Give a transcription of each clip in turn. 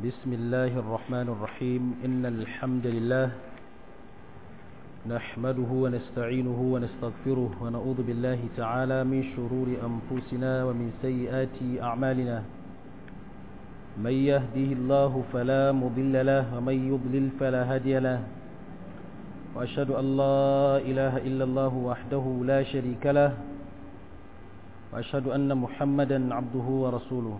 بسم الله الرحمن الرحيم إن الحمد لله نحمده ونستعينه ونستغفره ونعوذ بالله تعالى من شرور أنفسنا ومن سيئات أعمالنا من يهده الله فلا مضل له ومن يضلل فلا هادي له وأشهد أن لا إله إلا الله وحده لا شريك له وأشهد أن محمدا عبده ورسوله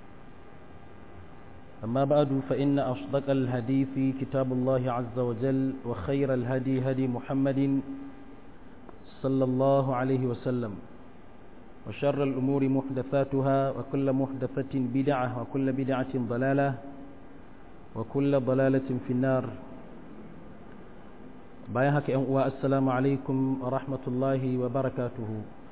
أما بعد فإن أصدق الحديث كتاب الله عز وجل وخير الهدي هدي محمد صلى الله عليه وسلم وشر الأمور محدثاتها وكل محدثة بدعة وكل بدعة ضلالة وكل ضلالة في النار بايهك أنواء السلام عليكم ورحمة الله وبركاته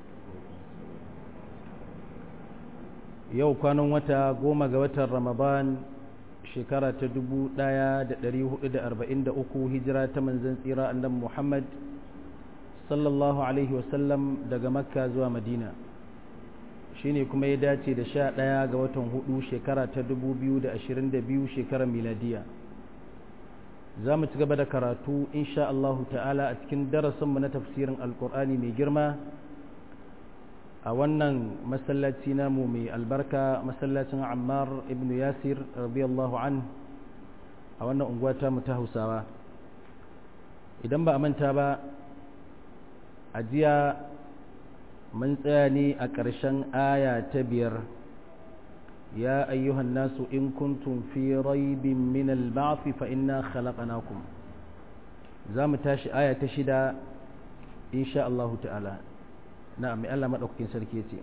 yau kwanan wata goma ga watan ramadan shekara ta dubu ɗaya da ɗari hudu da arba'in da uku hijira ta manzan tsira annan muhammad sallallahu alaihi wasallam daga makka zuwa madina shine kuma ya dace da sha ɗaya ga watan hudu shekara ta dubu biyu da ashirin da biyu shekarar miladiya za mu ci gaba da karatu insha Allahu ta'ala a cikin darasinmu na tafsirin alkur'ani mai girma a wannan masallaci namu mai albarka masallacin ammar ibn yasir radiyallahu an a wannan unguwa ta mu ta hausawa idan ba a manta ba a jiya mun tsaya ne a ƙarshen aya ta biyar ya ayyuhan nasu in kuntum fi raibin min al-ba'th fa inna khalaqnakum za mu tashi aya ta shida insha Allah ta'ala نعم ألا مدعوكين سركيتي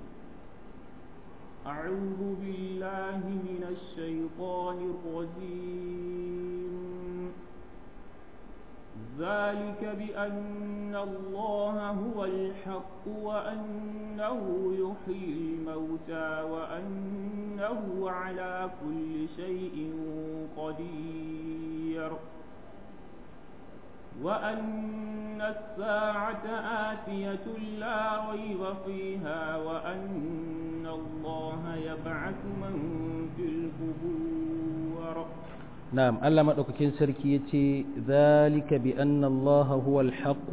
أعوذ بالله من الشيطان الرجيم ذلك بأن الله هو الحق وأنه يحيي الموتى وأنه على كل شيء قدير وأن الساعة آتية لا ريب فيها وأن الله يبعث من في القبور نعم ألا مدوكين سركيتي ذلك بأن الله هو الحق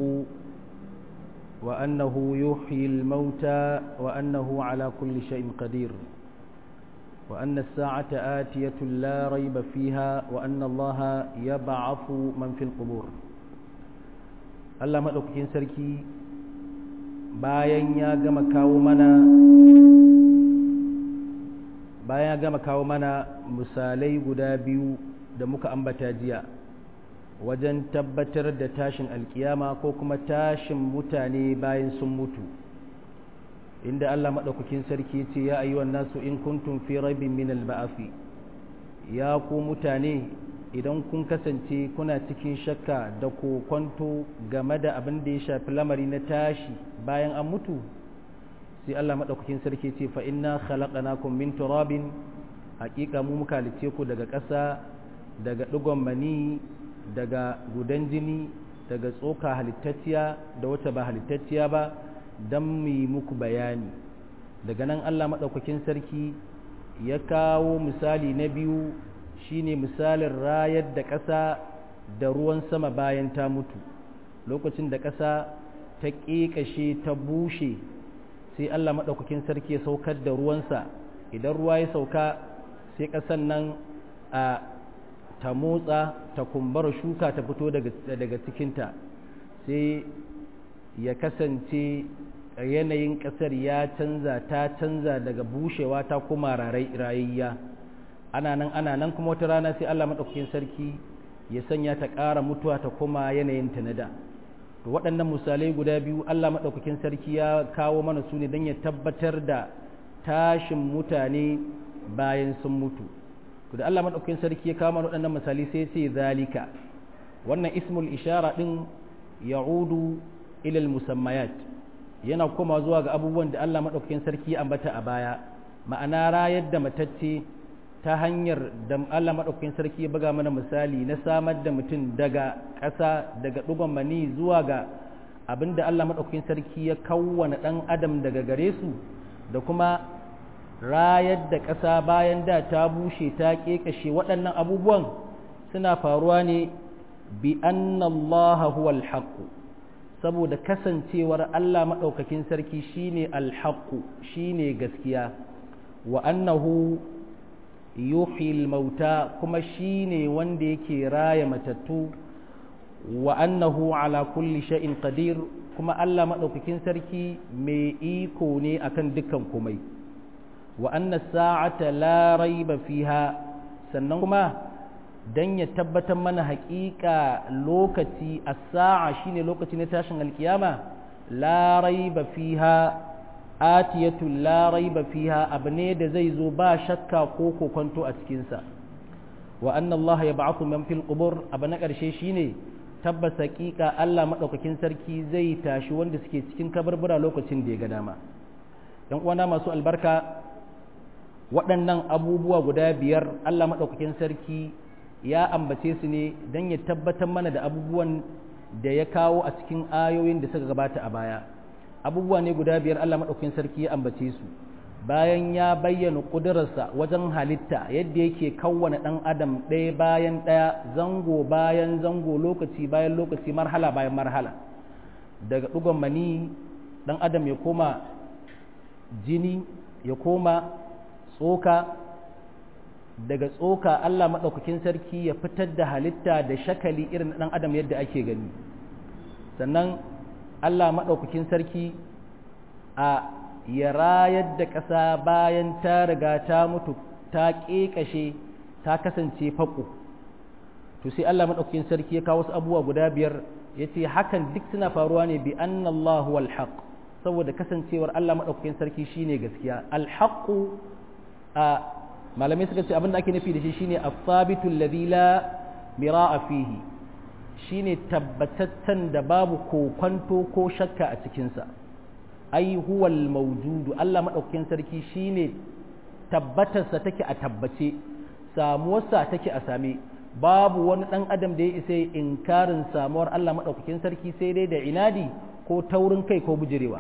وأنه يحيي الموتى وأنه على كل شيء قدير وأن الساعة آتية لا ريب فيها وأن الله يبعث من في القبور Allah maɗaukakin sarki bayan ya gama kawo mana bayan ya gama kawo mana misalai guda biyu da muka ambata jiya wajen tabbatar da tashin alkiyama ko kuma tashin mutane bayan sun mutu inda Allah maɗaukakin sarki ce ya ayyuwan nasu in kuntum fi raibin min al-ba'afi ya ku mutane idan kun kasance kuna cikin shakka da kokwanto game da abin da ya shafi lamari na tashi bayan an mutu sai Allah maɗaukakin sarki ce fa inna khalaqnakum min turabin haƙiƙa mu muka halice ku daga ƙasa daga ɗigon mani daga gudan jini daga tsoka halittacciya da wata ba halittacciya ba don mu yi muku bayani daga nan Allah maɗaukakin sarki ya kawo misali na biyu shine misalin rayar da ƙasa da ruwan sama bayan ta mutu lokacin da ƙasa ta ƙeƙashe ta bushe sai Allah maɗaukakin sarki ya saukar da ruwansa idan ruwa ya sauka sai ƙasan nan a ta motsa ta kumbara shuka ta fito daga cikinta sai ya kasance yanayin ƙasar ya canza ta canza daga bushewa ta kuma rayayya ana nan ana nan kuma wata rana sai Allah maɗaukakin sarki ya sanya ta ƙara mutuwa ta kuma yanayin ta na da to waɗannan misalai guda biyu Allah maɗaukakin sarki ya kawo mana su ne don ya tabbatar da tashin mutane bayan sun mutu to da Allah maɗaukakin sarki ya kawo mana waɗannan misalai sai sai zalika wannan ismul ishara ɗin ya'udu ilal musammayat yana koma zuwa ga abubuwan da Allah maɗaukakin sarki ya ambata a baya ma'ana rayar da matacce ta hanyar da Allah maɗaukakin sarki ya buga mana misali na samar da mutum daga ƙasa daga ɗugon mani zuwa ga abin da Allah maɗaukakin sarki ya kawwana ɗan adam daga gare su da kuma rayar da ƙasa bayan da ta bushe ta ƙeƙashe waɗannan abubuwan suna faruwa ne bi annallaha huwal haqqu saboda kasancewar Allah maɗaukakin sarki shine alhaqqu shine gaskiya wa annahu yuhyil mauta kuma shine wanda yake raya matattu wa annahu ala kulli shay'in qadir kuma Allah maɗaukakin sarki mai iko ne akan dukkan komai wa anna sa'ata la raiba fiha sannan kuma dan ya tabbatar mana haƙiƙa lokaci as-sa'a shine lokaci na tashin alkiyama la raiba fiha atiyatu la raiba fiha abu ne da zai zo ba shakka ko kokonto a cikin sa wa anna Allah yab'athu man fil qubur abu na ƙarshe shine tabbas haƙiƙa Allah madaukakin sarki zai tashi wanda suke cikin kabarbura lokacin da ya ga dama yan uwana masu albarka waɗannan abubuwa guda biyar Allah maɗaukakin sarki ya ambace su ne don ya tabbatar mana da abubuwan da ya kawo a cikin ayoyin da suka gabata a baya abubuwa ne guda biyar Allah maɗaukakin sarki ya ambace su bayan ya bayyana ƙudurarsa wajen halitta yadda yake kawwana ɗan adam ɗaya bayan ɗaya zango bayan zango lokaci bayan lokaci marhala bayan marhala daga ɗugon mani ɗan adam ya koma jini ya koma tsoka daga tsoka Allah maɗaukakin sarki ya fitar da halitta da shakali irin ɗan adam yadda ake gani sannan Allah maɗaukakin sarki a ya rayar da ƙasa bayan ta riga ta mutu ta ƙeƙashe ta kasance faƙo to sai Allah maɗaukakin sarki ya kawo wasu abubuwa guda biyar ya ce hakan duk suna faruwa ne bi annallahu wal haq saboda kasancewar Allah maɗaukakin sarki shine gaskiya alhaqqu a malamai suka ce abin da ake nufi da shi shine as-sabitu alladhi la mira'a fihi shine tabbataccen da babu kokwanto ko shakka a cikin sa ai huwal mawjudu Allah madaukakin sarki shine tabbatar sa take a tabbace samuwar sa take a same babu wani dan adam da ya isa inkarin samuwar Allah madaukakin sarki sai dai da inadi ko taurin kai ko bujirewa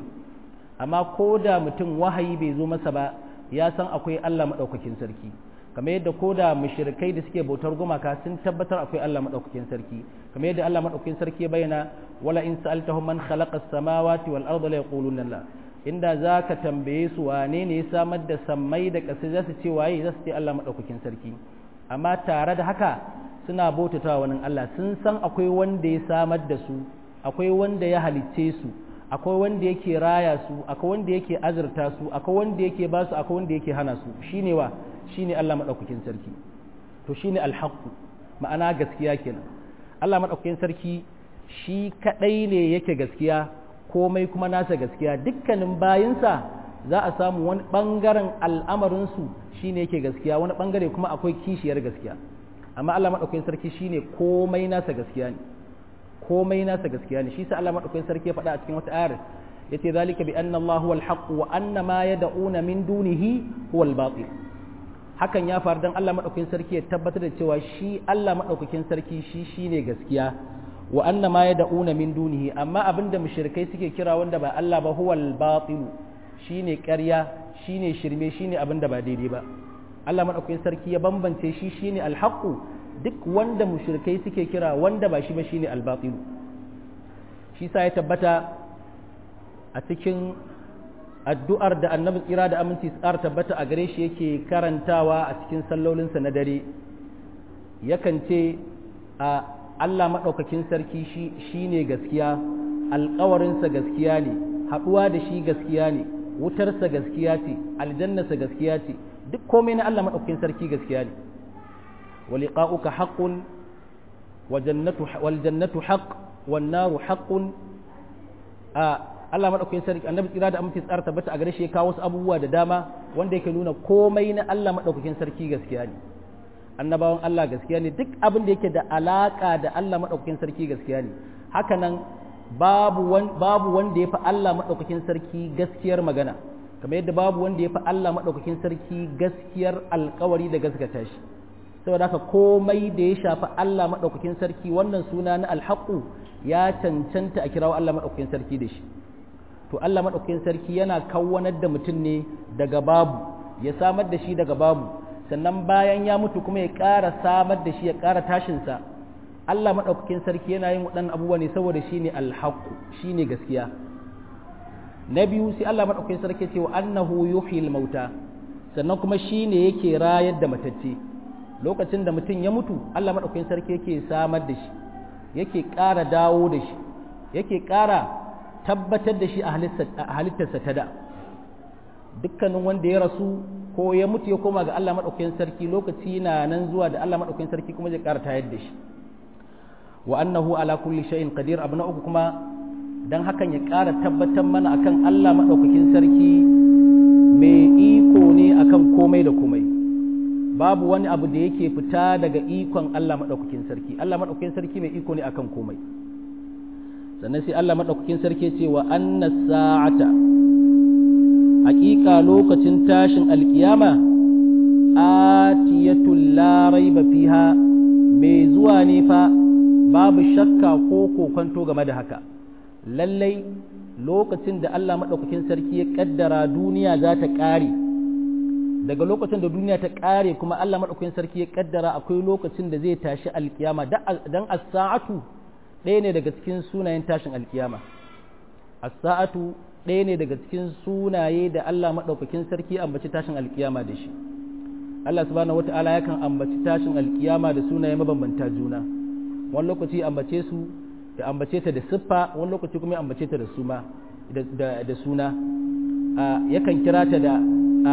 amma ko da mutum wahayi bai zo masa ba ya san akwai Allah maɗaukakin sarki kamar yadda ko da mushrikai da suke bautar gumaka sun tabbatar akwai Allah maɗaukakin sarki kamar yadda Allah maɗaukakin sarki ya bayyana wala in sa'altahum man khalaqa as-samawati wal arda la yaquluna la inda zaka tambaye su wane ne ya samar da sammai da ƙasa za su ce waye za su ce Allah maɗaukakin sarki amma tare da haka suna bautatawa wani Allah sun san akwai wanda ya samar da su akwai wanda ya halicce su akwai wanda yake raya su akwai wanda yake azurta su akwai wanda yake ba su akwai wanda yake hana su shine wa shine Allah madaukakin sarki to shine alhaqu ma'ana gaskiya kenan Allah madaukakin sarki shi kadai ne yake gaskiya komai kuma nasa gaskiya dukkanin bayinsa za a samu wani bangaren al'amarin su shine yake gaskiya wani bangare kuma akwai kishiyar gaskiya amma Allah madaukakin sarki shine komai nasa gaskiya ne komai nasa gaskiya ne shi sa Allah madaukakin sarki ya faɗa a cikin wata ayar yace zalika bi anna Allah huwal haqq wa anna ma yad'una min dunihi huwal batil hakan ya faru dan Allah madaukakin sarki ya tabbatar da cewa shi Allah madaukakin sarki shi shine gaskiya wa anna ma yad'una min dunihi amma abinda mushrikai suke kira wanda ba Allah ba huwal batil shine ƙarya shine shirme shine abinda ba daidai ba Allah madaukakin sarki ya bambance shi shine alhaqu duk wanda mushrikai suke kira wanda ba shi ba shine albatilu shi sa ya tabbata a cikin addu'ar da annabi tsira da aminci tsara tabbata a gare shi yake karantawa a cikin sallolinsa na dare yakan ce a Allah maɗaukakin sarki shi ne gaskiya alƙawarinsa gaskiya ne haɗuwa da shi gaskiya ne wutarsa gaskiya ce aljannasa gaskiya ce duk komai na Allah maɗaukakin sarki gaskiya ne ولقاؤك حق وجنة والجنة حق والنار حق Allah madaukakin sarki annabi tsira da aminci tsara tabbata a gare shi ya kawo wasu abubuwa da dama wanda yake nuna komai na Allah madaukakin sarki gaskiya ne annabawan Allah gaskiya ne duk abin da yake da alaka da Allah madaukakin sarki gaskiya ne haka nan babu babu wanda ya fi Allah madaukakin sarki gaskiyar magana kamar yadda babu wanda ya fi Allah madaukakin sarki gaskiyar alkawari da gaskata shi saboda haka komai da ya shafi Allah maɗaukakin sarki wannan suna na alhaƙu ya cancanta a kirawo Allah maɗaukakin sarki da shi to Allah maɗaukakin sarki yana kawwanar da mutum ne daga babu ya samar da shi daga babu sannan bayan ya mutu kuma ya ƙara samar da shi ya ƙara tashinsa Allah maɗaukakin sarki yana yin waɗannan abubuwa ne saboda shi ne alhaƙu shi ne gaskiya na biyu sai Allah maɗaukakin sarki ce wa annahu yuhyil mauta sannan kuma shi ne yake rayar da matacce lokacin da mutum ya mutu Allah maɗaukakin sarki yake samar da shi yake ƙara dawo da shi yake ƙara tabbatar da shi a halittarsa ta da dukkanin wanda ya rasu ko ya mutu ya koma ga Allah maɗaukakin sarki lokaci na nan zuwa da Allah maɗaukakin sarki kuma zai ƙara tayar da shi wa annahu ala kulli shay'in qadir abu na uku kuma dan hakan ya ƙara tabbatar mana akan Allah maɗaukakin sarki mai iko ne akan komai da komai babu wani abu da yake fita daga ikon Allah maɗaukakin sarki Allah maɗaukakin sarki mai iko ne akan komai sannan sai Allah maɗaukakin sarki ce wa anna sa'ata haƙiƙa lokacin tashin alƙiyama atiyatul la raiba fiha mai zuwa ne fa babu shakka ko kokonto game da haka lallai lokacin da Allah maɗaukakin sarki ya ƙaddara duniya za ta ƙare daga lokacin da duniya ta ƙare kuma Allah maɗaukakin sarki ya ƙaddara akwai lokacin da zai tashi alkiyama dan as-sa'atu ɗaya ne daga cikin sunayen tashin alkiyama as-sa'atu ɗaya ne daga cikin sunaye da Allah maɗaukakin sarki ambaci tashin alkiyama da shi Allah subhanahu wata'ala yakan ambaci tashin alkiyama da sunaye mabambanta juna wani lokaci ambace su da ambace ta da siffa wani lokaci kuma ambace ta da suma da suna yakan kira ta da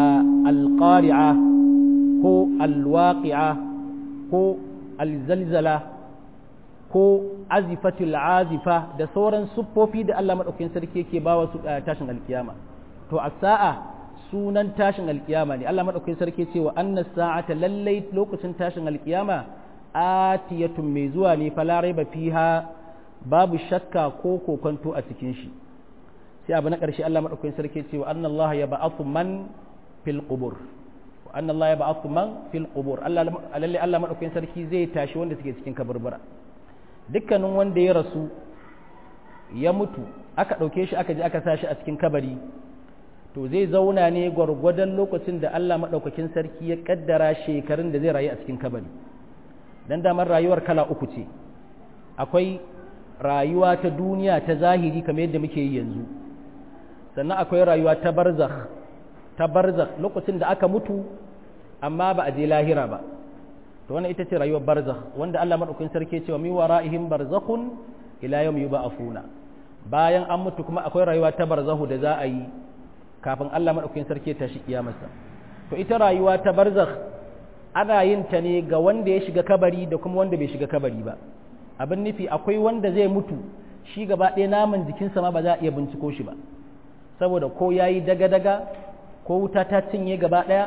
alƙari'a ko alwaƙi'a ko alzalzala ko azifatul azifa da sauran siffofi da Allah maɗaukakin sarki yake ba wa tashin alkiyama to a sa'a sunan tashin alkiyama ne Allah maɗaukakin sarki ce wa annas sa'ata lallai lokacin tashin alkiyama atiyatun mai zuwa ne fala raiba fiha babu shakka ko kokonto a cikin shi sai abu na ƙarshe Allah maɗaukakin sarki ce wa anna Allah ya ba'athu man fil qubur wa anna Allah ya ba'athu man fil qubur Allah lalle Allah maɗaukakin sarki zai tashi wanda suke cikin kaburbura dukkanin wanda ya rasu ya mutu aka ɗauke shi aka je aka sa shi a cikin kabari to zai zauna ne gwargwadon lokacin da Allah maɗaukakin sarki ya ƙaddara shekarun da zai rayu a cikin kabari dan damar rayuwar kala uku ce akwai rayuwa ta duniya ta zahiri kamar yadda muke yi yanzu sannan akwai rayuwa ta barzakh ta barzakh lokacin da aka mutu amma ba a je lahira ba to wannan ita ce rayuwar barzakh wanda Allah madaukakin sarki ya ce wa mi wara'ihim barzakhun ila yawm yub'afuna bayan an mutu kuma akwai rayuwa ta barzahu da za a yi kafin Allah madaukakin sarki ya tashi kiyamarsa to ita rayuwa ta barzakh ana yin ta ne ga wanda ya shiga kabari da kuma wanda bai shiga kabari ba abin nufi akwai wanda zai mutu shi gaba ɗaya naman jikinsa ma ba za a iya binciko shi ba saboda ko ya yi daga-daga ko wuta ta cinye gaba ɗaya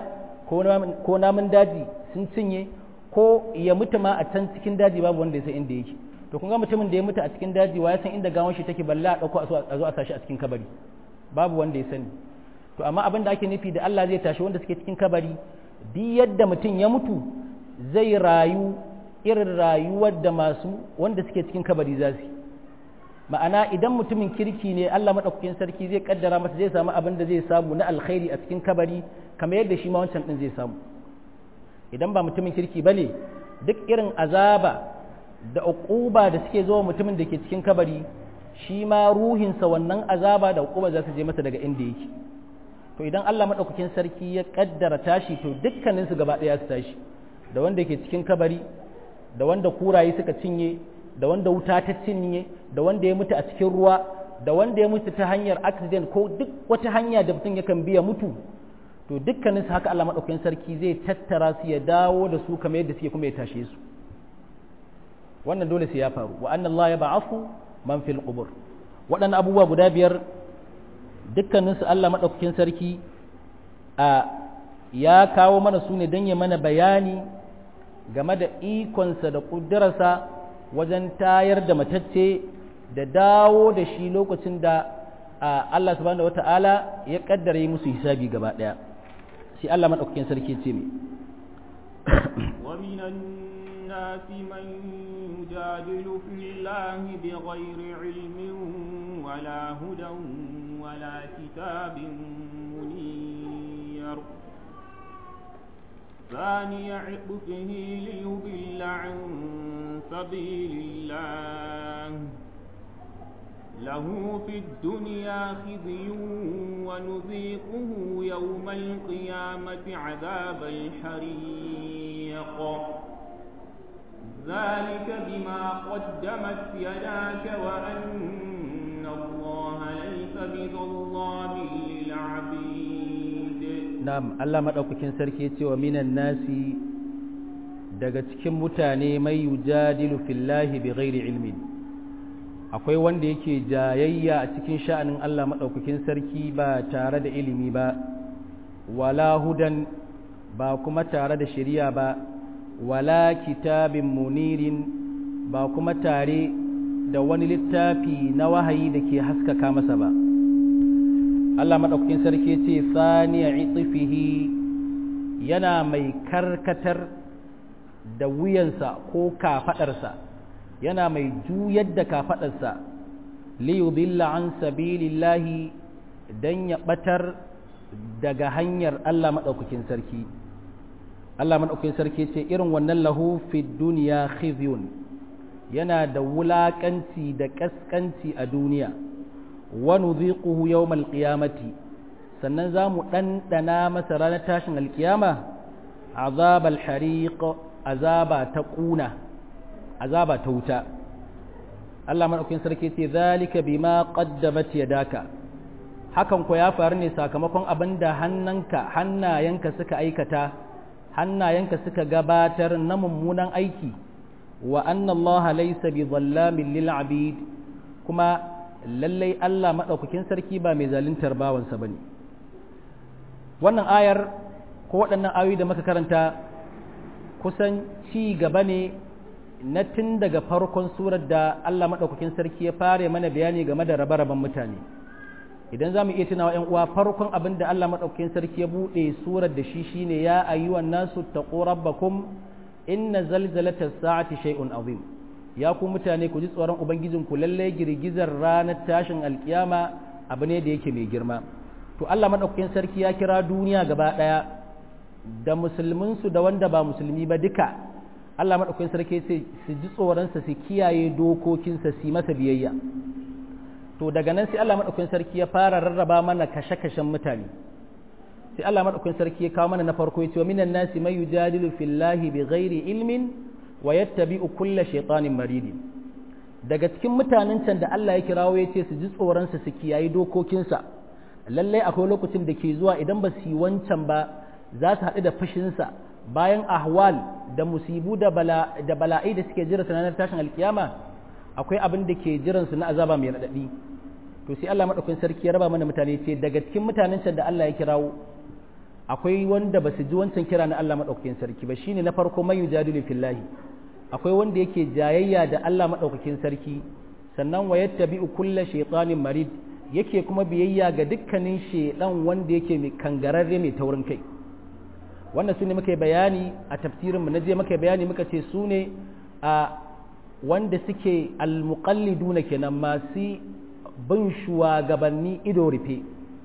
ko namun daji sun cinye ko ya mutu ma a can cikin daji babu wanda ya san inda yake to kun ga mutumin da ya mutu a cikin daji wa ya san inda gawon shi take balla a ɗauko a zo a sashi a cikin kabari babu wanda ya sani to amma abin da ake nufi da Allah zai tashi wanda suke cikin kabari duk yadda mutum ya mutu zai rayu irin rayuwar da masu wanda suke cikin kabari za su ma'ana idan mutumin kirki ne Allah maɗaukakin sarki zai kaddara masa zai samu abin da zai samu na alkhairi a cikin kabari kamar yadda shi ma wancan ɗin zai samu idan ba mutumin kirki ba ne duk irin azaba da uquba da suke zuwa mutumin da ke cikin kabari shi ma ruhinsa wannan azaba da uquba za su je masa daga inda yake to idan Allah maɗaukakin sarki ya kaddara tashi to dukkaninsu gaba ɗaya su tashi da wanda ke cikin kabari da wanda kuraye suka cinye da wanda wuta ta cinye da wanda ya mutu a cikin ruwa da wanda ya mutu ta hanyar accident ko duk wata hanya da mutum yakan biya mutu to dukkaninsu haka Allah maɗaukakin sarki zai tattara su ya dawo da su kamar yadda suke kuma ya tashe su wannan dole sai ya faru wa anna Allah ya ba'afu man fil qubur waɗannan abubuwa guda biyar dukkaninsu Allah maɗaukakin sarki a ya kawo mana su ne don ya mana bayani game da ikonsa da ƙudurarsa wajen tayar da matacce da dawo da shi lokacin da Allah subhanahu wata'ala ya kaddara yi musu hisabi gaba ɗaya sai Allah maɗaukakin sarki ce mai ومن الناس من يجادل في الله بغير علم ولا هدى ولا كتاب منير ثاني عطفه ليضل عن سبيل الله له في الدنيا خزي ونذيقه يوم القيامة عذاب الحريق ذلك بما قدمت يداك وأن الله ليس بظلام للعبيد نعم الله مدaukakin sarki yace wa minan nasi daga cikin mutane mai yujadilu fillahi bighairi ilmin akwai wanda yake jayayya a cikin sha'anin Allah madaukakin sarki ba tare da ilimi ba wala hudan ba kuma tare da shari'a ba wala kitabin munirin ba kuma tare da wani littafi na wahayi da ke haskaka masa ba Allah maɗaukakin sarki ce saniya itifihi yana mai karkatar da wuyansa ko kafaɗarsa yana mai juyar da kafaɗarsa liyudilla an sabilillahi don ya ɓatar daga hanyar Allah maɗaukakin sarki Allah maɗaukakin sarki ce irin wannan lahu fi duniya khizyun yana da wulaƙanci da ƙasƙanci a duniya wa nudhiquhu yawmal qiyamati sannan za mu ɗanɗana masa ranar tashin alƙiyama azab al-hariq azaba ta ƙuna azaba ta wuta Allah maɗaukakin sarki ce zalika bima qaddamat yadaka hakan ko ya faru ne sakamakon abinda hannanka hannayenka suka aikata hannayenka suka gabatar na mummunan aiki wa anna Allah laysa bi dhallamin lil abid kuma lallai Allah madaukakin sarki ba mai zaluntar bawansa bane wannan ayar ko waɗannan ayoyi da muka karanta kusan ci gaba ne na tun daga farkon surar da Allah madaukakin sarki ya fare mana bayani game da rabe-raben mutane idan za mu iya tunawa ‘yan uwa farkon abin da Allah maɗaukakin sarki ya buɗe surar da shi shine ya ayyuwan nasu taqu rabbakum inna zalzalata sa'ati shay'un azim ya ku mutane ku ji tsoron ubangijin ku lalle girgizar ranar tashin alkiyama abu ne da yake mai girma to Allah maɗaukakin sarki ya kira duniya gaba ɗaya da musulmin su da wanda ba musulmi ba duka Allah maɗaukakin sarki sai su ji tsoronsa su kiyaye dokokinsa su yi masa biyayya to daga nan sai Allah madaukakin sarki ya fara rarraba mana kashe-kashen mutane sai Allah madaukakin sarki ya kawo mana na farko yace wa minan nasi may yujadilu fillahi bighairi ilmin wa yattabi'u kulla shaytanin marid daga cikin mutanen can da Allah ya kirawo yace su ji tsoron su kiyayi dokokinsa lalle akwai lokacin da ke zuwa idan ba su yi wancan ba za su haɗu da fushinsa bayan ahwal da musibu da bala da bala'i da suke jira sanar tashin alkiyama akwai abin da ke jiransu na azaba mai raɗaɗi to sai Allah maɗaukakin sarki ya raba mana mutane ce daga cikin mutanen can da Allah ya kirawo akwai wanda ba su ji wancan kira na Allah maɗaukakin sarki ba shine na farko man yujadilu fillahi akwai wanda yake jayayya da Allah maɗaukakin sarki sannan wa yattabi'u kulla shaytanin marid yake kuma biyayya ga dukkanin shedan wanda yake mai kangararre mai taurin kai wannan su ne muka bayani a tafsirinmu na je muka bayani muka ce su ne a wanda suke almuqalliduna kenan masu bin shugabanni ido rufe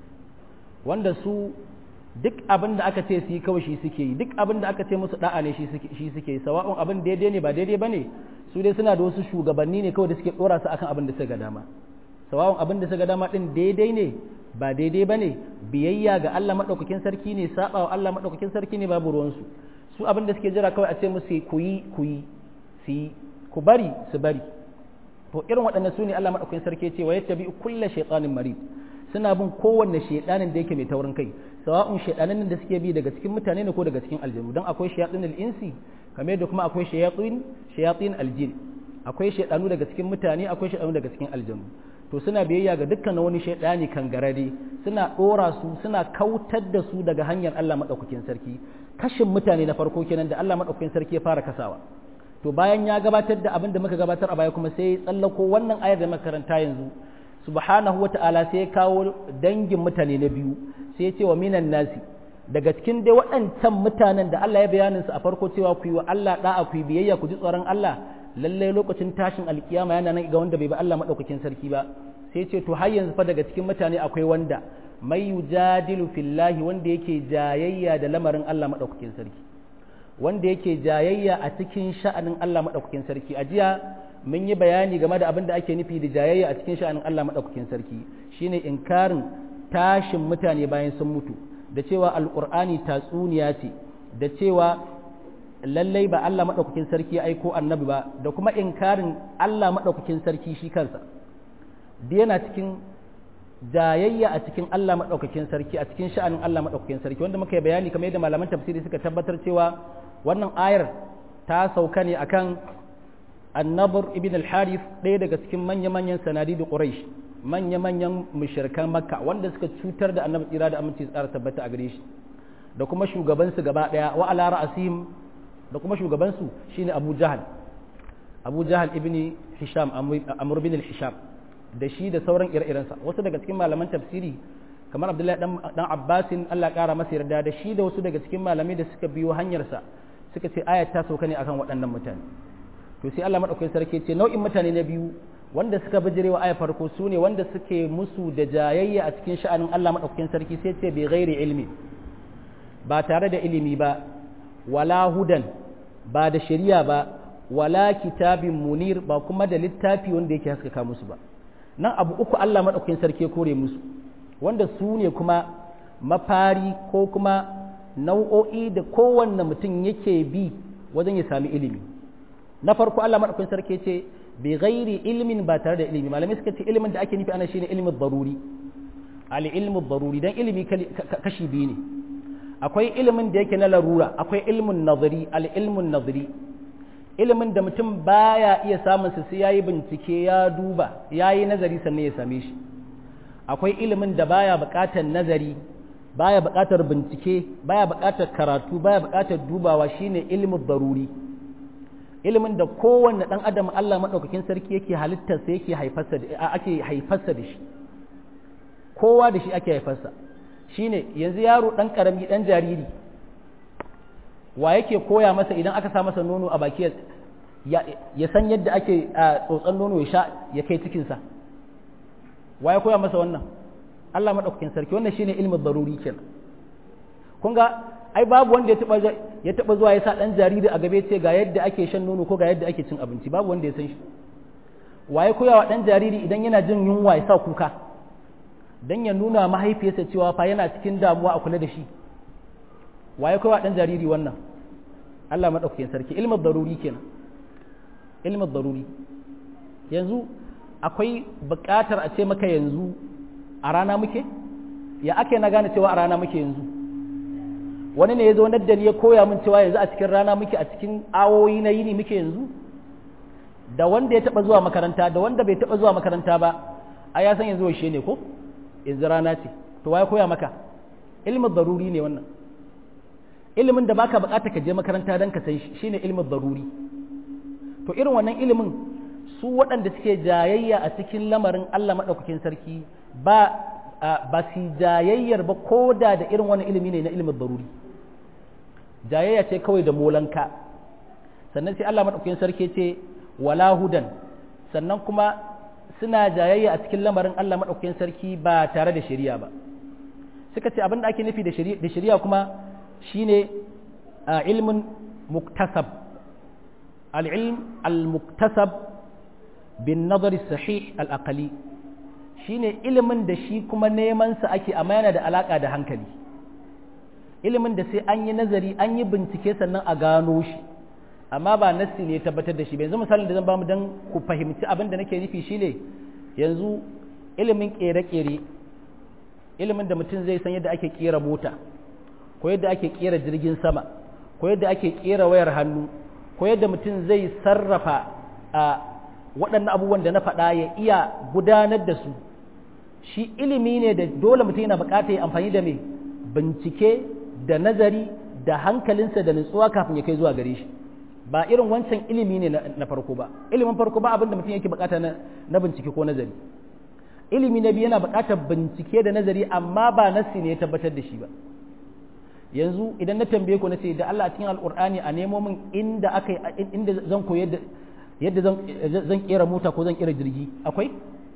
wanda su duk abin da aka ce su yi kawai shi suke yi duk abin da aka ce musu da'a ne shi suke yi sawa'un abin daidai ne ba daidai ba ne su dai suna da wasu shugabanni ne kawai da suke dora su akan abin da suka ga dama sawa'un abin da suka ga dama din daidai ne ba daidai ba ne biyayya ga Allah maɗaukakin sarki ne saba wa Allah maɗaukakin sarki ne babu ruwansu su abin da suke jira kawai a ce musu ku yi ku yi su yi ku bari su bari to irin waɗannan su ne Allah maɗaukakin sarki ce wa yatta bi kulla shaytanin marid suna bin kowanne shaydanin da yake mai taurin kai sawa'un shaydanin da suke bi daga cikin mutane ne ko daga cikin aljanu dan akwai shayatin al-insi kamar da kuma akwai shayatin shayatin aljin akwai shaydanu daga cikin mutane akwai shaydanu daga cikin aljanu to suna biyayya ga dukkan wani shaydani kangarare suna dora su suna kautar da su daga hanyar Allah maɗaukakin sarki kashin mutane na farko kenan da Allah maɗaukakin sarki ya fara kasawa to bayan ya gabatar da abin da muka gabatar a baya kuma sai ya tsallako wannan ayar da makaranta yanzu subhanahu wata'ala sai ya kawo dangin mutane na biyu sai ya ce wa minan nasi daga cikin dai waɗancan mutanen da Allah ya bayanin su a farko cewa ku yi wa Allah da'a ku yi biyayya ku ji tsoron Allah lalle lokacin tashin alkiyama yana nan ga wanda bai ba Allah madaukakin sarki ba sai ce to har yanzu fa daga cikin mutane akwai wanda mai yujadilu fillahi wanda yake jayayya da lamarin Allah madaukakin sarki wanda yake jayayya a cikin sha'anin Allah madaukakin sarki a jiya mun yi bayani game da abin da ake nufi da jayayya a cikin sha'anin Allah madaukakin sarki shine inkarin tashin mutane bayan sun mutu da cewa alqur'ani tatsuniya ce da cewa lallai ba Allah madaukakin sarki ya aiko annabi ba da kuma inkarin Allah madaukakin sarki shi kansa da yana cikin jayayya a cikin Allah maɗaukakin sarki a cikin sha'anin Allah maɗaukakin sarki wanda muka yi bayani kamar yadda malaman tafsiri suka tabbatar cewa wannan ayar ta sauka ne akan annabar ibn al-harith ɗaya daga cikin manya-manyan sanadi da quraish manya-manyan mushrikan makka wanda suka cutar da annabi tsira da aminci tsara tabbata a gare shi da kuma shugabansu gaba ɗaya wa ala ra'asihim da kuma shugabansu shine abu jahal abu jahal ibn hisham amr ibn al-hisham da shi da sauran ire-irensa wasu daga cikin malaman tafsiri kamar abdullahi dan abbasin allah kara masa yarda da shi da wasu daga cikin malamai da suka biyo hanyarsa suka ce ayat ta sauka ne akan waɗannan mutane to sai allah maɗaukakin sarki ce nau'in mutane na biyu wanda suka bijire wa ayat farko su ne wanda suke musu da jayayya a cikin sha'anin allah maɗaukakin sarki sai ce bai gairi ilmi ba tare da ilimi ba wala hudan ba da shari'a ba wala kitabin munir ba kuma da littafi wanda yake haskaka musu ba nan abu uku Allah maɗaukakin sarki ya kore musu wanda su ne kuma mafari ko kuma nau'o'i da kowanne mutum yake bi wajen ya sami ilimi na farko Allah maɗaukakin sarki ce bi ghairi ilmin ba tare da ilimi malamai suka ce ilimin da ake nufi ana shine ilimin daruri al ilmu daruri dan ilimi kashi biyu ne akwai ilimin da yake na larura akwai ilmun nazari al ilmun nazari ilimin da mutum baya iya samun sa sai yayi bincike ya duba yayi nazari sannan ya same shi akwai ilimin da baya buƙatar nazari baya buƙatar bincike baya buƙatar karatu baya buƙatar dubawa shine ilimin daruri ilimin da kowanne dan adam Allah madaukakin sarki yake halittar sa yake haifarsa da ake haifarsa da shi kowa da shi ake haifarsa shine yanzu yaro dan karami dan jariri wa yake koya masa idan aka sa masa nono a baki ya san yadda ake tsotson nono ya sha ya kai cikinsa wa ya koya masa wannan Allah maɗaukakin sarki wannan shine ilmin daruri kenan kun ga ai babu wanda ya taɓa zuwa ya sa ɗan jariri a gabe ce ga yadda ake shan nono ko ga yadda ake cin abinci babu wanda ya san shi wa ya koya wa ɗan jariri idan yana jin yunwa ya sa kuka dan ya nuna mahaifiyarsa cewa fa yana cikin damuwa a kula da shi wa ya koya wa ɗan jariri wannan Allah maɗaukakin sarki ilmin daruri kenan ilmin daruri yanzu akwai buƙatar a ce maka yanzu a rana muke ya ake na gane cewa a rana muke yanzu wani ne ya zo nadda ni ya koya min cewa yanzu a cikin rana muke a cikin awoyi na yini muke yanzu da wanda ya taɓa zuwa makaranta da wanda bai taɓa zuwa makaranta ba a ya san yanzu washe ne ko yanzu rana ce to ya koya maka ilmin daruri ne wannan ilimin da baka bukata ka je makaranta don ka san shi shine ilimin daruri to irin wannan ilimin su waɗanda suke jayayya a cikin lamarin Allah maɗaukakin sarki ba ba su jayayyar ba ko da da irin wannan ilimi ne na ilimin daruri jayayya ce kawai da molanka sannan sai Allah maɗaukakin sarki ce wala hudan sannan kuma suna jayayya a cikin lamarin Allah maɗaukakin sarki ba tare da shari'a ba suka ce abin da ake nufi da shari'a kuma shine ilmin muktasab al'ilm al-muktasab bin nazari sahih al'akali shine ilimin da shi kuma nemansa ake amma yana da alaƙa da hankali ilimin da sai an yi nazari an yi bincike sannan a gano shi amma ba nassi ne ya tabbatar da shi ba yanzu misalin da zan ba mu don ku fahimci abin da nake nufi shine yanzu ilimin ƙere-ƙere ilimin da mutum zai san yadda ake ƙera mota ko yadda ake kera jirgin sama ko yadda ake kera wayar hannu ko yadda mutum zai sarrafa a waɗannan abubuwan da na faɗa ya iya gudanar da su shi ilimi ne da dole mutum yana buƙatar ya amfani da mai bincike da nazari da hankalinsa da nutsuwa kafin ya kai zuwa gare shi ba irin wancan ilimi ne na farko ba ilimin farko ba abin da mutum yake buƙata na bincike ko nazari ilimi na biyu yana buƙatar bincike da nazari amma ba nassi ne ya tabbatar da shi ba yanzu idan na tambaye ku na ce da Allah a cikin alkur'ani a nemo min inda aka inda zan koyi yadda zan zan kera mota ko zan kera jirgi akwai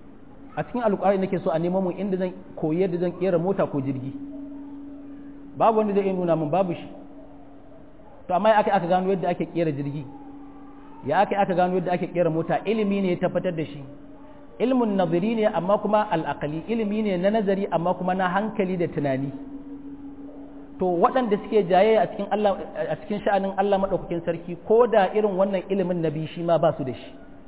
a cikin alkur'ani nake so a nemo min inda zan koyi yadda zan kera mota ko jirgi babu wanda zai iya nuna min babu shi to amma ya aka aka gano yadda ake kera jirgi ya aka aka gano yadda ake kera mota ilimi ne ya tabbatar da shi ilmun nazari ne amma kuma al'aqali ilimi ne na nazari amma kuma na hankali da tunani to waɗanda suke jaye a cikin Allah a cikin sha'anin Allah madaukakin sarki ko da irin wannan ilimin nabi shi ma ba su da shi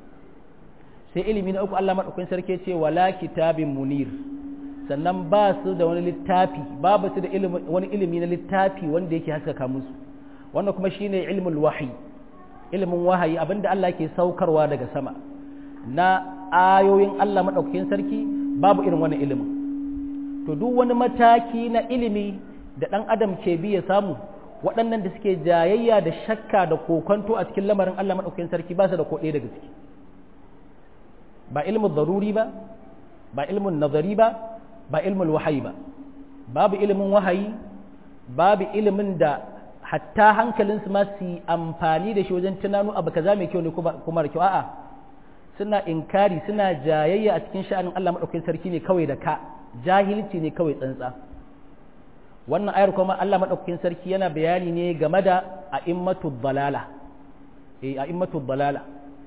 sai ilimi na uku Allah madaukakin sarki ya ce wala kitabin munir sannan ba su da wani littafi babu su da wani ilimi na littafi wanda yake haskaka musu wannan kuma shine ilmul wahyi ilimin wahayi abinda Allah ke saukarwa daga sama na ayoyin Allah madaukakin sarki babu irin wannan ilimin to duk wani mataki na ilimi da ɗan adam ke bi ya samu waɗannan da suke jayayya da shakka da kokonto a cikin lamarin Allah madaukakin sarki ba su da ko ɗaya daga ciki ba ilmin zaruri ba ba ilmin nazari ba ba ilmin wahayi ba babu ilimin wahayi babu ilimin da hatta hankalinsu ma su amfani da shi wajen tunanu abu kaza mai kyau ne kuma da kyau a'a suna inkari suna jayayya a cikin sha'anin Allah madaukakin sarki ne kawai da ka jahilci ne kawai tsantsa wannan ayar kuma Allah madaukakin sarki yana bayani ne game da a'immatud dalala eh a'immatud dalala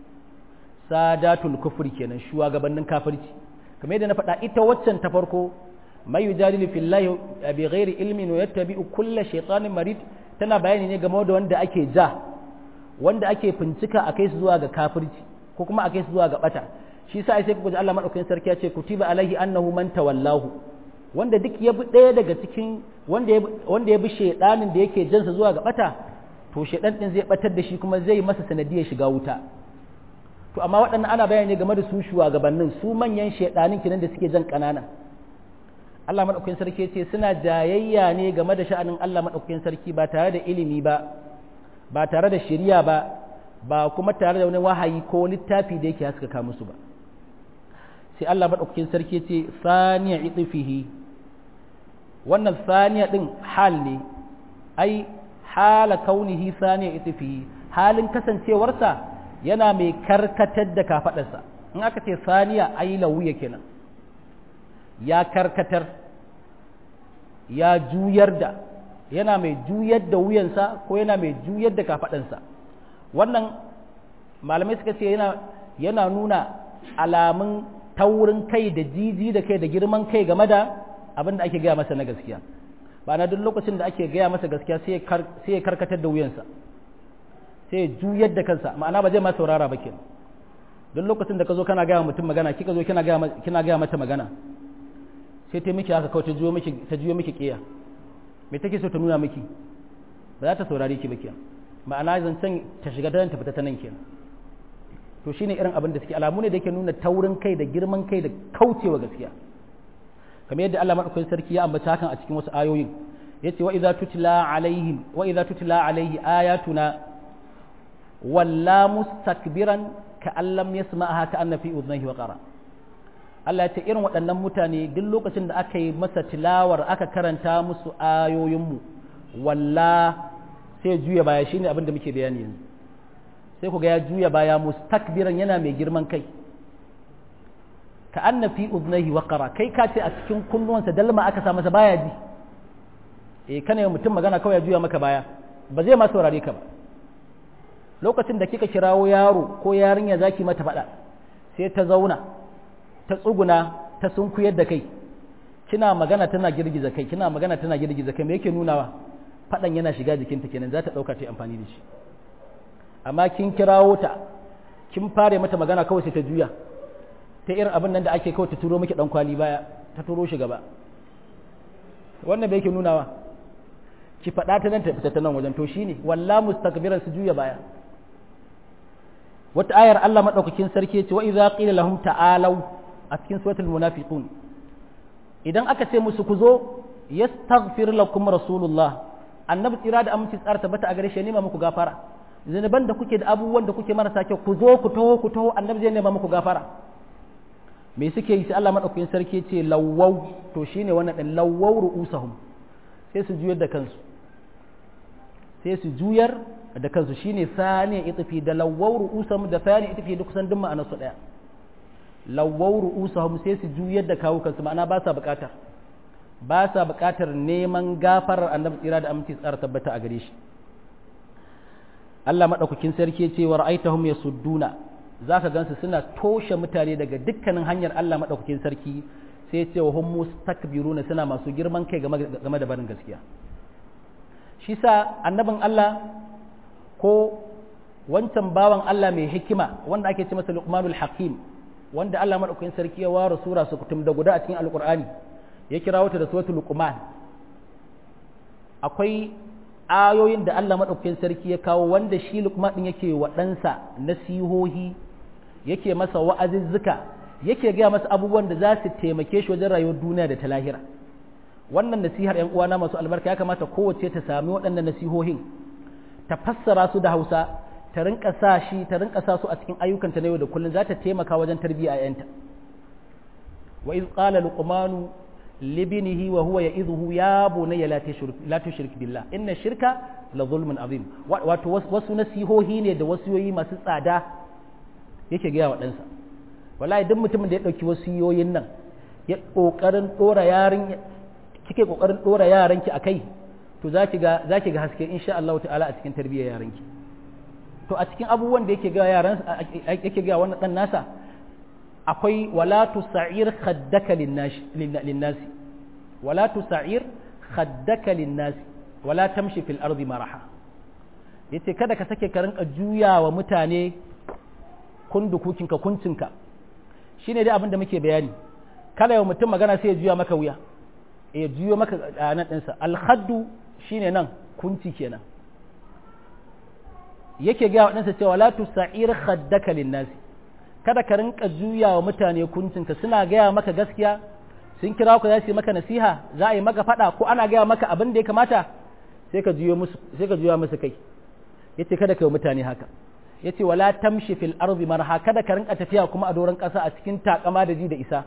sadatul kufri kenan shugabannin kafirci kamar yadda na faɗa ita waccan ta farko mai yujadilu fillahi bi ghairi ilmin wa yattabi'u kulla shaytanin marid tana bayani ne game da wanda ake ja wanda ake fincika a kai su zuwa ga kafirci ko kuma a kai su zuwa ga bata shi sa sai kuka ji Allah madaukakin sarki ya ce kutiba alaihi annahu man tawallahu wanda duk ya bi ɗaya daga cikin wanda ya wanda ya bi shedanin da yake jansa zuwa ga bata to shedan din zai batar da shi kuma zai masa sanadiyar shiga wuta to amma waɗannan ana bayani game da su shugabannin su manyan shedanin kinan da suke jan ƙanana Allah madaukakin sarki ce suna jayayya ne game da sha'anin Allah madaukakin sarki ba tare da ilimi ba ba tare da shari'a ba ba kuma tare da wani wahayi ko littafi da yake haskaka musu ba sai Allah madaukakin sarki ce saniya itfihi wannan saniya din hal ne ai hala kaunihi saniya itfihi halin kasancewarsa yana mai karkatar da kafadarsa in aka ce saniya ai lauya kenan ya karkatar ya juyar da yana mai juyar da wuyansa ko yana mai juyar da kafadansa wannan malamai suka ce yana yana nuna alamun taurin kai da jiji da kai da girman kai game da abin da ake gaya masa na gaskiya ba na duk lokacin da ake gaya masa gaskiya sai ya karkatar da wuyansa sai ya juyar da kansa ma'ana ba zai ma saurara ba kenan duk lokacin da ka zo kana gaya mutum magana kika zo kina gaya kina gaya mata magana sai ta miki haka kawai ta juyo miki ta juyo miki kiya me take so ta nuna miki ba za ta saurare ki ba kenan ma'ana zancen ta shiga ta fita ta nan kenan to shine irin abin da suke alamu ne da yake nuna taurin kai da girman kai da kaucewa gaskiya kamar yadda Allah madaukakin sarki ya ambata hakan a cikin wasu ayoyin yace wa idza tutla alaihim wa idza tutla alaihi ayatuna walla mustakbiran ka allam yasma'aha ka anna fi udhnayhi wa qara Allah ya ce irin waɗannan mutane duk lokacin da aka yi masa tilawar aka karanta musu ayoyinmu walla sai juya baya shine abin da muke bayani yanzu sai ku ga ya juya baya mustakbiran yana mai girman kai ka anna fi udhnayhi wa qara kai ka ce a cikin kunnuwansa dalma aka sa masa baya ji eh kana yi mutum magana kawai ya juya maka baya ba zai ma saurare ka ba lokacin da kika kirawo yaro ko yarinya zaki mata faɗa sai ta zauna ta tsuguna ta sunkuyar da kai kina magana tana girgiza kai kina magana tana girgiza kai me yake nunawa faɗan yana shiga jikinta kenan za ta ɗauka ta yi amfani da shi amma kin kirawo ta kin fare mata magana kawai sai ta juya ta irin abin nan da ake kawai ta turo miki dan kwali baya ta turo shi gaba wannan bai yake nunawa ki faɗa ta nan ta fita ta nan wajen to shine walla mustakbiran su juya baya wata ayar Allah madaukakin sarki ce wa idza qila lahum ta'alu a cikin suratul munafiqun idan aka ce musu ku zo yastaghfir lakum rasulullah annabi tsira da aminci tsara tabbata a gare shi nema muku gafara zinuban da kuke da abubuwan da kuke marasa kyau ku zo ku taho ku taho annabi zai nema muku gafara me suke yi sai Allah madaukakin sarki ce lawwau to shine wannan din lawwau ru'usahum sai su juyar da kansu sai su juyar da kansu shine sani itifi da lawwau ru'usahum da sani itifi duk kusan duk ma'anar su daya lawwau ru'usahum sai su juyar da kawo kansu ma'ana ba sa bukatar ba sa bukatar neman gafarar annabi tsira da aminci tsara tabbata a gare shi Allah madaukakin sarki ce wa ra'aitahum yasudduna zaka gansu suna toshe mutane daga dukkanin hanyar Allah madaukakin sarki sai ce wa hum mustakbiruna suna masu girman kai game da barin gaskiya shi sa annabin Allah ko wancan bawan Allah mai hikima wanda ake ce masa Luqmanul Hakim wanda Allah madaukakin sarki ya ware sura su kutum da guda a cikin Alqur'ani ya kira wata da suratul Luqman akwai ayoyin da Allah madaukakin sarki ya kawo wanda shi Luqman din yake wa ɗansa nasihohi yake masa wa'azizzuka yake gaya masa abubuwan da za su taimake shi wajen rayuwar duniya da ta lahira wannan nasihar ‘yan uwana masu albarka ya kamata kowace ta sami waɗannan nasihohin ta fassara su da hausa ta rinka sa shi ta rinka sa su a cikin ayyukanta na yau da kullum za ta taimaka wajen tarbiyya a ‘yanta wa iz qala luqmanu libnihi wa huwa ya'idhuhu ya bunayya la tushrik billah inna shirka la zulmun azim wato wasu nasihohi ne da wasiyoyi masu tsada yake gaya wa ɗansa wallahi duk mutumin da ya ɗauki wasiyoyin nan ya ƙoƙarin ɗora yarin kike ƙoƙarin ɗora yaranki a kai to za ki ga za ki ga haske insha Allah ta'ala a cikin tarbiyyar yaranki to a cikin abubuwan da yake ga yaran yake ga wannan dan nasa akwai wala tusa'ir khaddaka linnasi wala tusa'ir khaddaka linnasi wala tamshi fil ardi maraha yace kada ka sake ka rinka juya wa mutane kundukukinka kuncinka shine dai abin da muke bayani kada yau mutum magana sai ya juya maka wuya ya juyo maka nan ɗinsa alhaddu shine nan kunci kenan yake ga waɗansa cewa la tusa'ir khaddaka linnasi kada ka rinka juya wa mutane kuncinka suna gaya maka gaskiya sun kira ku za su yi maka nasiha za a yi maka faɗa ko ana gaya maka abin da ya kamata sai ka juyo musu sai ka juya musu kai yace kada ka yi mutane haka yace wala tamshi fil ardi marha kada ka rinka tafiya kuma a doron ƙasa a cikin takama da ji da isa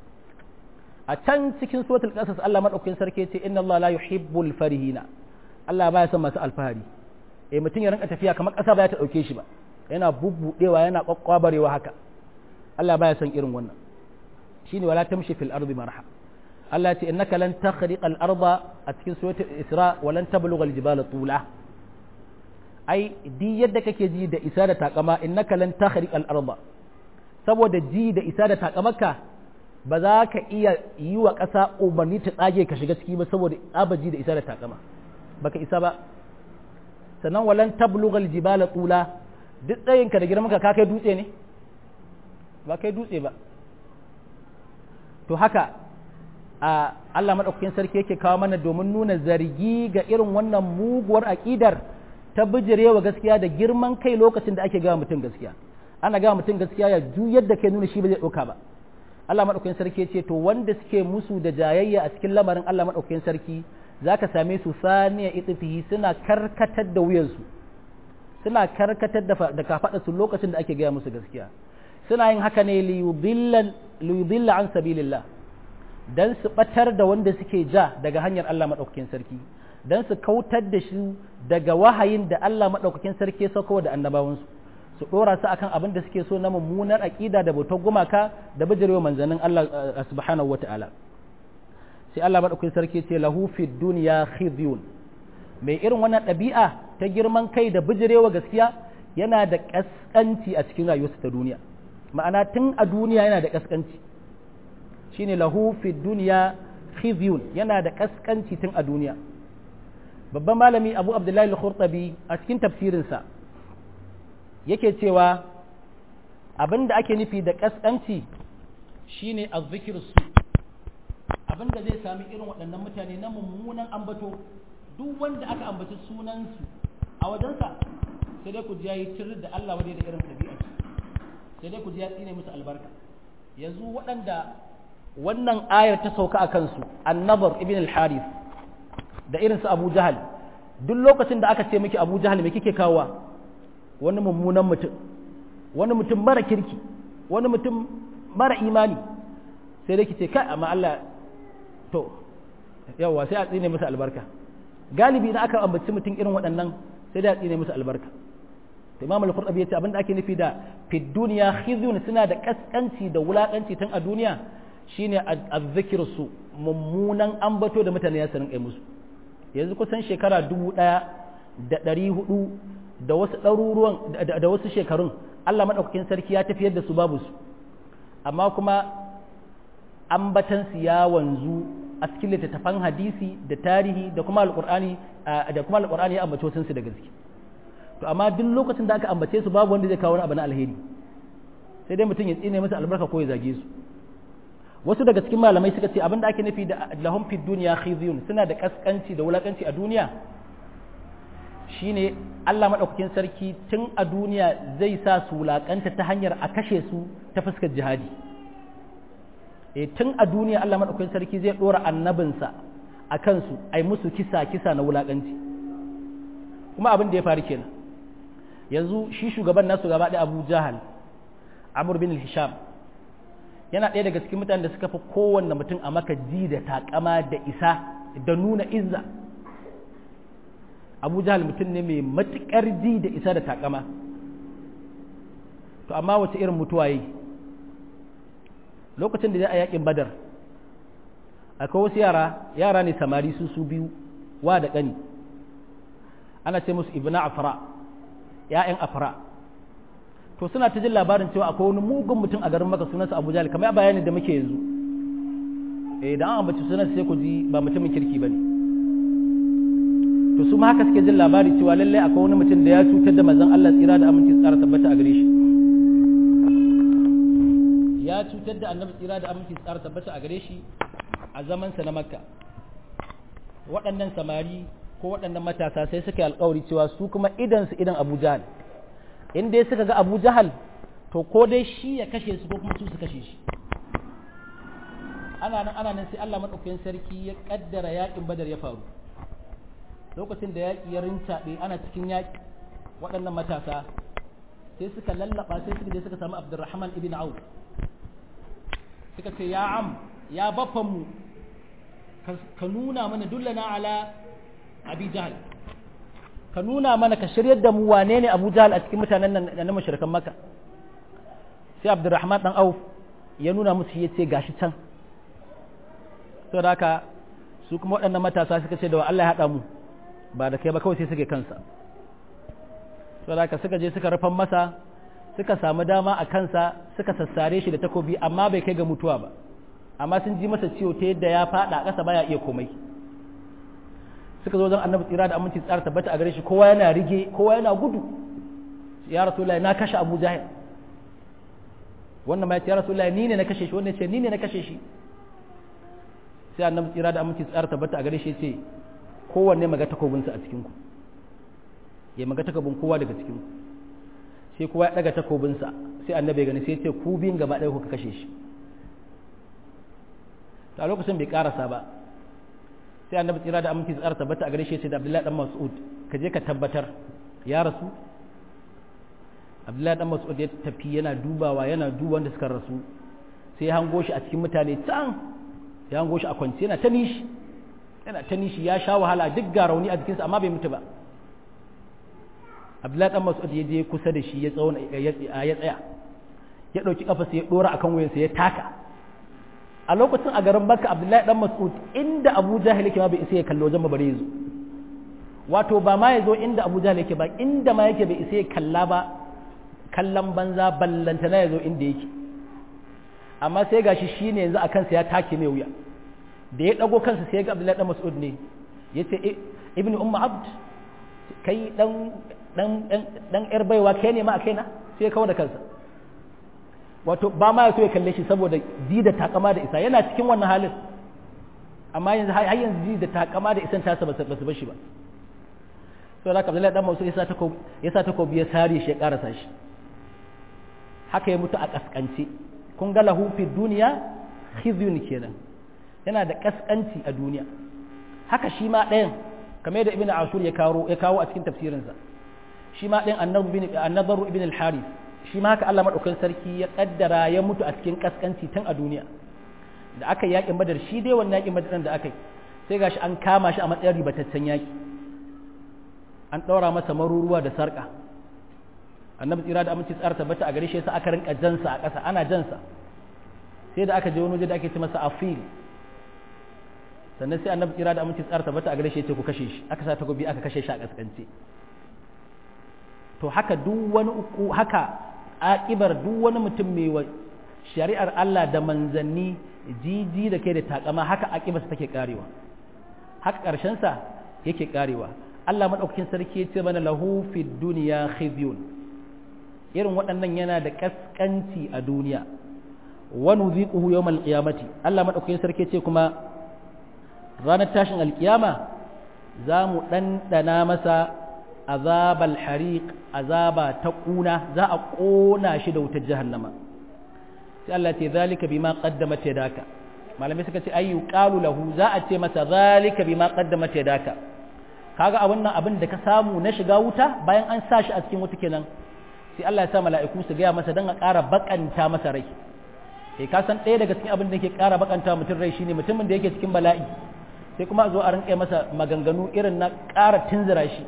a can cikin suratul qasas Allah madaukakin sarki yace inna Allah la yuhibbul farihina Allah baya son masu alfahari eh mutum ya rinka tafiya kamar ƙasa ba ta dauke shi ba yana bubbudewa yana kwakkwabarewa haka Allah baya son irin wannan shine wala tamshi fil ardi marha Allah ya ce innaka lan takhriqal arda a cikin suratul isra wa lan tablugha al jibala tula ai di yadda kake ji da isa da takama innaka lan takhriqal arda saboda ji da isa da takamarka ba za ka iya yi wa ƙasa umarni ta tsage ka shiga ciki ba saboda abaji da isa da takama baka isa ba sannan walan tablughal jibala tula duk tsayinka da girmanka ka kai dutse ne ba kai dutse ba to haka a Allah madaukakin sarki yake kawo mana domin nuna zargi ga irin wannan muguwar aƙidar ta bijirewa gaskiya da girman kai lokacin da ake gawa mutum gaskiya ana gawa mutum gaskiya ya juyar da kai nuna shi ba zai ɗauka ba Allah maɗaukakin sarki ce to wanda suke musu da jayayya a cikin lamarin Allah maɗaukakin sarki za ka same su saniya itifihi suna karkatar da wuyansu suna karkatar da kafaɗa su lokacin da ake gaya musu gaskiya suna yin haka ne liyudilla an sabilillah dan su batar da wanda suke ja daga hanyar Allah maɗaukakin sarki dan su kautar da shi daga wahayin da Allah maɗaukakin sarki ya sauko da annabawansu su ɗora su akan abin da suke so na mummunar aƙida da bautar gumaka da bijirewa manzannin Allah subhanahu wa ta'ala sai Allah maɗaukakin sarki ce lahu fi duniya khizyun mai irin wannan ɗabi'a ta girman kai da bijirewa gaskiya yana da ƙasƙanci a cikin rayuwarsa ta duniya ma'ana tun a duniya yana da ƙasƙanci shine lahu fi duniya khizyun yana da ƙasƙanci tun a duniya babban malami abu abdullahi al-khurtabi a cikin tafsirinsa yake cewa abin da ake nufi da ƙasƙanci shine azzikir su abin da zai sami irin waɗannan mutane na mummunan ambato duk wanda aka ambaci sunansu a wajensa sai dai ku ji yayi tir da Allah wadai da irin ɗabi'ar sai dai ku ji ya tsine musu albarka yanzu waɗanda wannan ayar ta sauka a kansu annabar ibn al-harith da irin su abu jahal duk lokacin da aka ce miki abu jahal me kike kawowa wani mummunan mutum wani mutum mara kirki wani mutum mara imani sai dai kice kai amma Allah to yawa sai a tsine musu albarka galibi idan aka ambaci mutum irin waɗannan sai dai a tsine musu albarka to Imam Al-Qurtubi yace abinda ake nufi da fi duniya khizyun suna da kaskanci da wulakanci tun a duniya shine azzikir su mummunan ambato da mutane ya sanin kai musu yanzu kusan shekara dubu ɗaya da ɗari hudu da wasu ɗaruruwan da wasu shekarun Allah maɗaukakin sarki ya tafiyar da su babu su amma kuma ambatansu ya wanzu a cikin littattafan hadisi da tarihi da kuma alƙur'ani da kuma alƙur'ani ya ambace wasu da gaske to amma duk lokacin da aka ambace su babu wanda zai kawo wani abu na alheri sai dai mutum ya tsine musu albarka ko ya zage su wasu daga cikin malamai suka ce abinda ake nufi da lahum fid dunya khizyun suna da kaskanci da wulakanci a duniya shine Allah madaukakin sarki tun a duniya zai sa su wulakanta ta hanyar a kashe su ta fuskar jihadi e tun a duniya Allah madaukakin sarki zai dora annabinsa a kansu ai musu kisa kisa na wulakanci kuma abin da ya faru kenan yanzu shi shugaban nasu gaba da Abu Jahal Amr bin Hisham yana ɗaya daga cikin mutanen da suka fi kowanne mutum a maka ji da takama da isa da nuna izza abu jahal mutum ne mai matuƙar ji da isa da takama to amma wace irin mutuwa yi lokacin da ya a yakin badar akwai wasu yara yara ne samari su su biyu wa da ƙani ana ce musu ibna afra ya'yan afra to suna ta jin labarin cewa akwai wani mugun mutum a garin maka sunansa abu jahal kamar bayanin da muke yanzu eh da an ambaci sunansa sai ku ji ba mutumin kirki ba ne to su ma haka suke jin labari cewa lallai akwai wani mutum da ya cutar da manzon Allah tsira da aminci tsara tabbata a gare shi ya cutar da annabi tsira da aminci tsara tabbata a gare shi a zamansa na makka waɗannan samari ko waɗannan matasa sai suka yi alkawari cewa su kuma idan su idan abu jahal in dai suka ga abu jahal to ko dai shi ya kashe su ko kuma su su kashe shi ana nan ana nan sai Allah madaukakin sarki ya kaddara yakin badar ya faru lokacin da yaƙi ya rincaɓe ana cikin yaƙi waɗannan matasa sai suka lallaba sai suka je suka samu abdurrahman ibn auf suka ce ya am ya mu ka nuna mana dullana ala abi jahal ka nuna mana ka shiryar da mu wane ne abu jahal a cikin mutanen nan na mashirkan maka sai abdurrahman dan auf ya nuna musu ya ce gashi can saboda haka su kuma waɗannan matasa suka ce da wa Allah ya haɗa mu ba da kai ba kawai sai suke kansa saboda haka suka je suka rufan masa suka samu dama a kansa suka sassare shi da takobi amma bai kai ga mutuwa ba amma sun ji masa ciwo ta yadda ya fada a ƙasa baya iya komai suka zo zan annabi tsira da aminci tsara tabbata a gare shi kowa yana rige kowa yana gudu ya rasulullahi na kashe abu jahil wannan ma ya ce ya rasulullahi ni ne na kashe shi wannan ya ce ni ne na kashe shi sai annabi tsira da aminci tsara tabbata a gare shi ya ce kowanne maga takobinsa a cikinku ya maga takobin kowa daga cikinku sai kowa ya daga takobinsa sai annabi ya gani sai ya ce ku biyun gaba ɗaya kuka kashe shi a lokacin bai karasa ba sai annabi tsira da aminci tsara tabbata a gare shi sai da abdullahi dan mas'ud ka je ka tabbatar ya rasu abdullahi dan mas'ud ya tafi yana dubawa yana duba wanda suka rasu sai ya hango shi a cikin mutane can ya hango shi a kwance yana ta nishi yana ta nishi ya sha wahala duk ga rauni a jikinsa amma bai mutu ba abdullahi dan mas'ud ya je kusa da shi ya tsawon ya tsaya ya dauki kafa sai ya dora akan wuyansa ya taka a lokacin a garin Makka Abdullahi dan Mas'ud inda Abu Jahil yake ma bai isa ya kallo wajen bare yazo wato ba ma yazo inda Abu Jahil yake ba inda ma yake bai isa ya kalla ba kallon banza ballanta na yazo inda yake amma sai gashi shine yanzu akan sa ya take mai wuya da ya dago kansa sai ga Abdullahi dan Mas'ud ne yace ibn umma abd kai dan dan dan yar baiwa kai ne ma a kaina sai ya kawo da kansa wato ba ma ya so ya kalle shi saboda ji da takama da isa yana cikin wannan halin amma yanzu har yanzu ji da takama da isan tasa ba su bar shi ba so da Abdullahi dan Mansur yasa takobi yasa takobi ya sare shi ya karasa shi haka ya mutu a kaskance kun ga lahu fi duniya khizyun kenan yana da kaskanci a duniya haka shi ma ɗayan kamar yadda ibn ashur ya kawo ya kawo a cikin tafsirinsa shi ma ɗayan annabaru ibn al-harith shi ma haka Allah maɗaukakin sarki ya ƙaddara ya mutu a cikin ƙasƙanci tun a duniya da aka yaƙin badar shi dai wannan yaƙin badar da aka yi sai gashi an kama shi a matsayin ribataccen yaƙi an ɗaura masa maruruwa da sarƙa annabi tsira da aminci tsara tabbata a gare shi sai aka rinka jansa a ƙasa ana jansa sai da aka je wani waje da ake ce masa afil sannan sai annabi tsira da aminci tsara tabbata a gare shi ya ce ku kashe shi aka sa takobi aka kashe shi a ƙasƙance to haka duk wani uku haka aƙibar duk wani mutum mai wa shari'ar Allah da manzanni jiji da kai da takama haka aƙibarsa take karewa haka ƙarshensa yake karewa Allah maɗaukakin sarki ya ce mana lahu fid duniya khizyun irin waɗannan yana da ƙasƙanci a duniya wa nuziquhu yawmal qiyamati Allah maɗaukakin sarki ya ce kuma ranar tashin alkiyama za mu ɗanɗana masa azabal hariq azaba ta ƙuna za a ƙona shi da wutar jahannama sai Allah ce zalika bima qaddamat yadaka malamai suka ce ayyu qalu lahu za a ce masa zalika bima qaddamat yadaka kaga abin nan abin da ka samu na shiga wuta bayan an sa shi a cikin wuta kenan sai Allah ya sa mala'iku su gaya masa dan a ƙara bakanta masa rai eh ka san ɗaya daga cikin abin da yake ƙara bakanta mutum rai shine mutumin da yake cikin bala'i sai kuma a zo a rinƙa masa maganganu irin na ƙara tunzura shi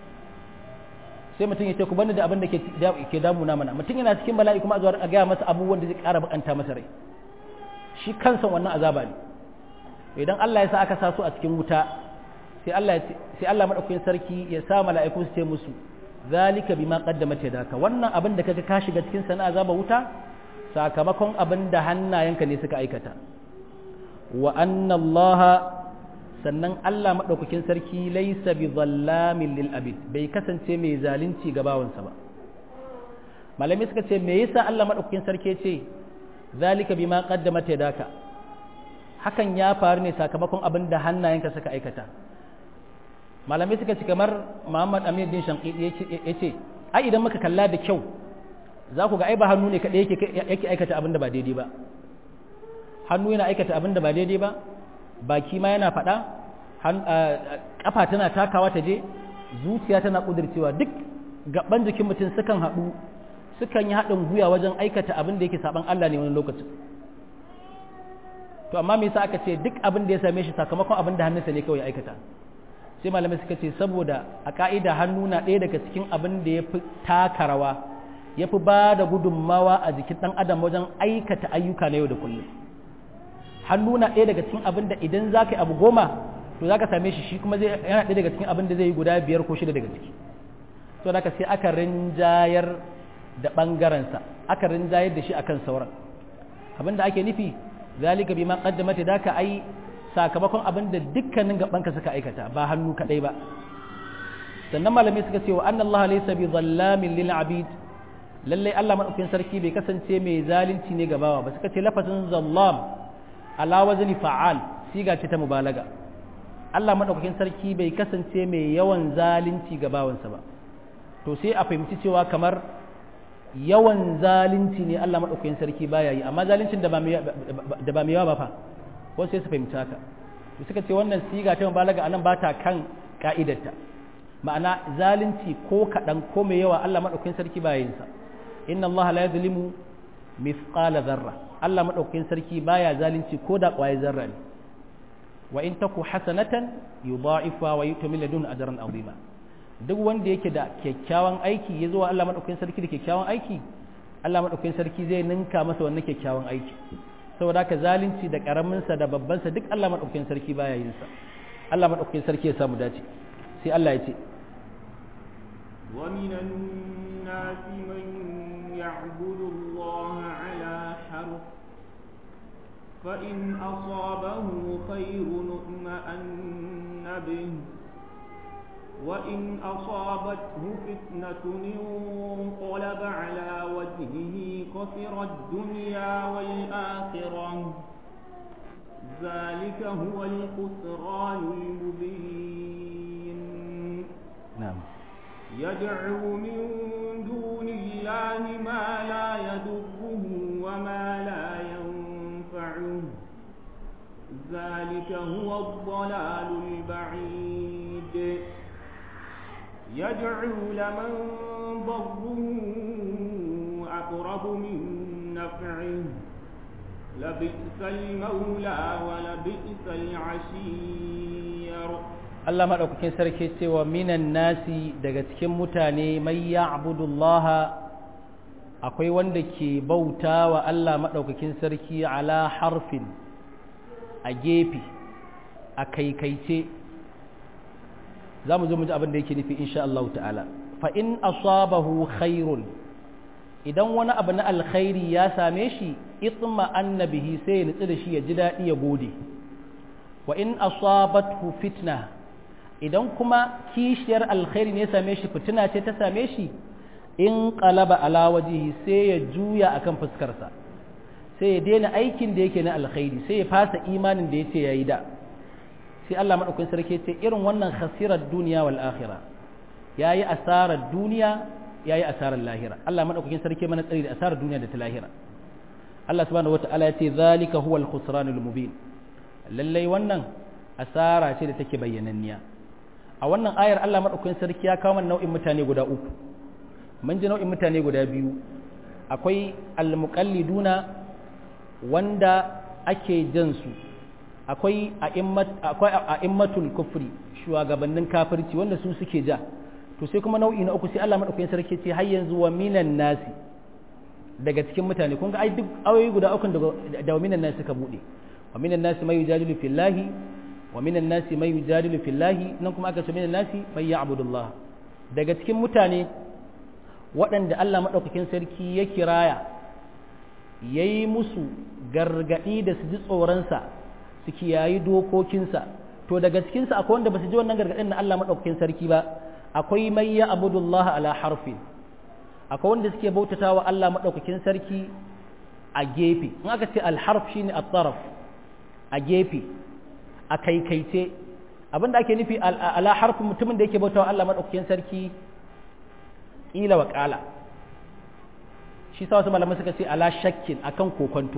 sai mutum ya ce ku bani da abin da ke damuna mana mutum yana cikin bala'i kuma a zo a gaya masa abubuwan da zai ƙara bakanta masa rai shi kansa wannan azaba ne idan Allah ya sa aka sa su a cikin wuta sai Allah sai Allah madaukakin sarki ya sa mala'iku su ce musu zalika bima qaddamat yadaka wannan abin da kaga ka shiga cikin sana azaba wuta sakamakon abin da hannayenka ne suka aikata wa anna Allah sannan Allah madaukakin sarki laysa bi zallamin lil abid bai kasance mai zalunci ga bawansa ba malami suka ce me yasa Allah madaukakin sarki ya ce zalika bima qaddamat yadaka hakan ya faru ne sakamakon abin da hannayenka suka aikata malamai suka ci kamar Muhammad Amir din Shanqidi ya ce ai idan muka kalla da kyau za ku ga ai ba hannu ne kadai yake yake aikata abin da ba daidai ba hannu yana aikata abin da ba daidai ba baki ma yana faɗa kafa tana takawa ta je zuciya tana kudircewa duk gaban jikin mutum sukan haɗu sukan yi haɗin guya wajen aikata abin da yake saban Allah ne wani lokacin to amma me yasa aka ce duk abin da ya same shi sakamakon abin da hannunsa ne kawai ya aikata sai malamai suka ce saboda a ka'ida hannu na ɗaya daga cikin abin da ya fi taka rawa ya fi ba da gudunmawa a jikin ɗan adam wajen aikata ayyuka na yau da kullum hannu na ɗaya daga cikin abin da idan za ka yi abu goma to za ka same shi shi kuma yana ɗaya daga cikin abin da zai yi guda biyar ko shida daga ciki to da sai aka rinjayar da ɓangarensa aka rinjayar da shi akan sauran abin da ake nufi zalika bima qaddamat daka ai sakamakon abin da dukkanin gabanka suka aikata ba hannu kadai ba sannan malamai suka ce wa anna Allah laysa bi dhallamin lil abid lalle Allah madaukakin sarki bai kasance mai zalunci ne ga bawa ba suka ce lafazin zallam ala wazni fa'al siga ce ta mubalaga Allah madaukakin sarki bai kasance mai yawan zalunci ga bawansa ba to sai a fahimci cewa kamar yawan zalunci ne Allah madaukakin sarki baya yi amma zaluncin da ba da ba mai yawa ba fa wasu sai su fahimci haka to suka ce wannan siga ta mubalaga anan ba ta kan ka'idarta ma'ana zalunci ko kaɗan ko mai yawa Allah madaukakin sarki baya yin sa inna Allah la yuzlimu mithqala dharra Allah madaukakin sarki baya zalunci ko da ƙwaye zarra ne wa in taku hasanatan yudha'ifa wa yu'ti ladun ajran azima duk wanda yake da kyakkyawan aiki ya zo wa Allah madaukakin sarki da kyakkyawan aiki Allah madaukakin sarki zai ninka masa wannan kyakkyawan aiki saboda haka zalunci da karamin sa da babban sa duk Allah madaukakin sarki baya yin sa Allah madaukakin sarki ya samu dace sai Allah ya ce wa minan nasi man ya'budu Allah ala harf فإن أصابه خير اطمأن به وإن أصابته فتنة انقلب على وجهه خسر الدنيا والآخرة ذلك هو الخسران المبين نعم يدعو من دون الله ما لا يضره وما لا ينفعه ذلك هو الضلال البعيد يدعو لمن ضره أقرب من نفعه لبئس المولى ولبئس العشير Allah maɗaukakin sarki cewa minan nasi daga cikin mutane mai ya'budullaha akwai wanda ke bauta wa Allah maɗaukakin sarki ala harfin a gefe a kaikaice za mu zo mu ji abin da yake nufi insha Allah ta'ala fa in asabahu khairun idan wani abu na alkhairi ya same shi itma annabihi sai ya nutsu da shi ya ji daɗi ya gode wa in asabathu fitna idan kuma kishiyar alkhairi ne ya same shi fitina ce ta same shi in qalaba ala wajihi sai ya juya akan fuskarsa sai ya daina aikin da yake na alkhairi sai ya fasa imanin da yace yayi da sai Allah madaukakin sarki ce irin wannan khasirar duniya wal akhirah yayi asarar duniya yayi asarar lahira Allah madaukakin sarki mana tsari da asarar duniya da ta lahira Allah subhanahu wataala ya ce zalika huwal khusranul mubin lallai wannan asara ce da take bayyananniya a wannan ayar Allah madaukakin sarki ya kawo mana nau'in mutane guda uku mun ji nau'in mutane guda biyu akwai almuqalliduna wanda ake jan su akwai akwai a'immatul kufri shugabannin kafirci wanda su suke ja to sai kuma nau'i na uku sai Allah madaukakin sarki ce har yanzu wa minan nasi daga cikin mutane kun ga ai duk ayoyi guda uku da wa minan nasi suka bude wa minan nasi mai yujadilu fillahi wa minan nasi mai yujadilu fillahi nan kuma aka ce minan nasi mai ya'budullah daga cikin mutane waɗanda Allah madaukakin sarki ya kiraya yayi musu gargadi da su ji tsoronsa su kiyayi dokokinsa to daga cikinsa akwai wanda ba su ji wannan gargadin na Allah madaukakin sarki ba akwai mai ya'budullah ala harfin akwai wanda suke bautata wa Allah maɗaukakin sarki a gefe in aka ce alharf shine at-taraf a gefe a kaikaice abinda ake nufi ala harfin mutumin da yake bautawa Allah maɗaukakin sarki ƙila wa ƙala shi sa wasu malamai suka ce ala shakkin akan kokonto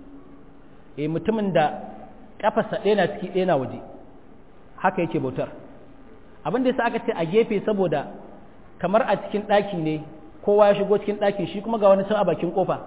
e mutumin da kafarsa ɗaya na ciki ɗaya na waje haka yake bautar abin da yasa aka ce a gefe saboda kamar a cikin ɗaki ne kowa ya shigo cikin ɗakin shi kuma ga wani can a bakin ƙofa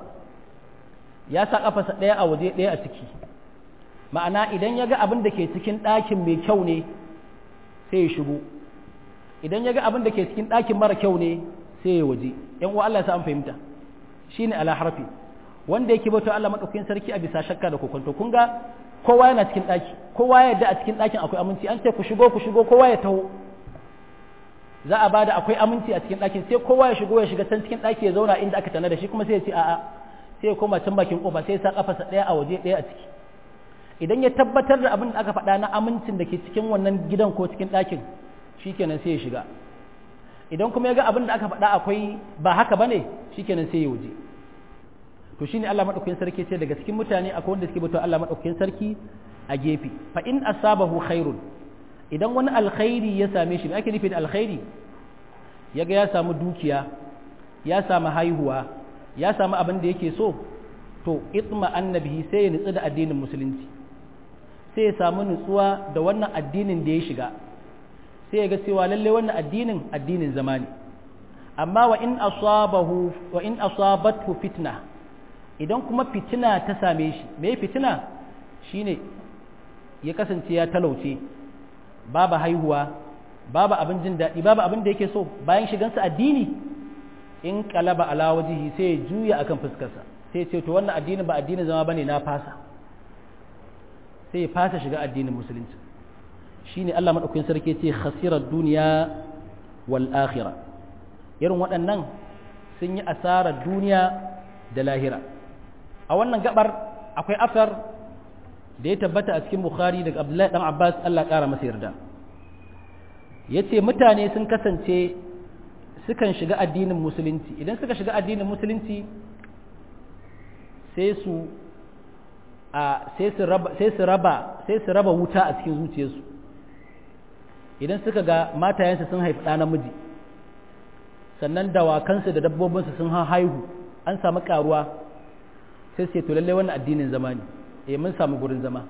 ya sa ƙafasa ɗaya a waje ɗaya a ciki ma'ana idan ya ga abin da ke cikin ɗakin mai kyau ne sai ya shigo idan ya ga abin da ke cikin ɗakin mara kyau ne sai ya waje yan uwa Allah ya sa an fahimta shine ala harfi wanda yake bauta Allah madaukakin sarki a bisa shakka da kokonto kun ga kowa yana cikin ɗaki kowa ya yarda a cikin ɗakin akwai aminci an ce ku shigo ku shigo kowa ya taho za a bada akwai aminci a cikin ɗakin sai kowa ya shigo ya shiga can cikin ɗaki ya zauna inda aka tana da shi kuma sai ya ce a'a sai ya koma can bakin kofa sai ya sa kafarsa ɗaya a waje ɗaya a ciki idan ya tabbatar da abin da aka faɗa na amincin da ke cikin wannan gidan ko cikin ɗakin shikenan sai ya shiga idan kuma ya ga abin da aka faɗa akwai ba haka bane shikenan sai ya waje to shine Allah madaukakin sarki ce daga cikin mutane akwai wanda suke bauta Allah madaukakin sarki a gefe fa in asabahu khairun idan wani alkhairi ya same shi me ake nufi da alkhairi yaga ya samu dukiya ya samu haihuwa ya samu abin da yake so to itma annabihi sai ya nutsu da addinin musulunci sai ya samu nutsuwa da wannan addinin da ya shiga sai ya ga cewa lalle wannan addinin addinin zamani amma wa in asabahu wa in asabathu fitna idan kuma fitina ta same shi me fitina shine ya kasance ya talauce babu haihuwa babu abin jin daɗi babu abin da yake so bayan shigansa addini in kalaba ala wajihi sai ya juya akan fuskarsa sai ce to wannan addinin ba addinin zama bane na fasa sai ya fasa shiga addinin musulunci shine Allah madaukakin sarki ce khasirar duniya wal akhirah irin waɗannan sun yi asarar duniya da lahira a wannan gabar akwai asar da ya tabbata a cikin bukhari daga abdullahi dan abbas Allah ƙara masa yarda ya ce mutane sun kasance sukan shiga addinin musulunci idan suka shiga addinin musulunci sai su a sai su raba sai su raba sai su raba wuta a cikin zuciyarsu idan suka ga matayensu sun haifi ɗa namiji sannan dawakansu da dabbobinsu sun haihu an samu karuwa sai su ce to lallai wannan addinin zama ne eh mun samu gurin zama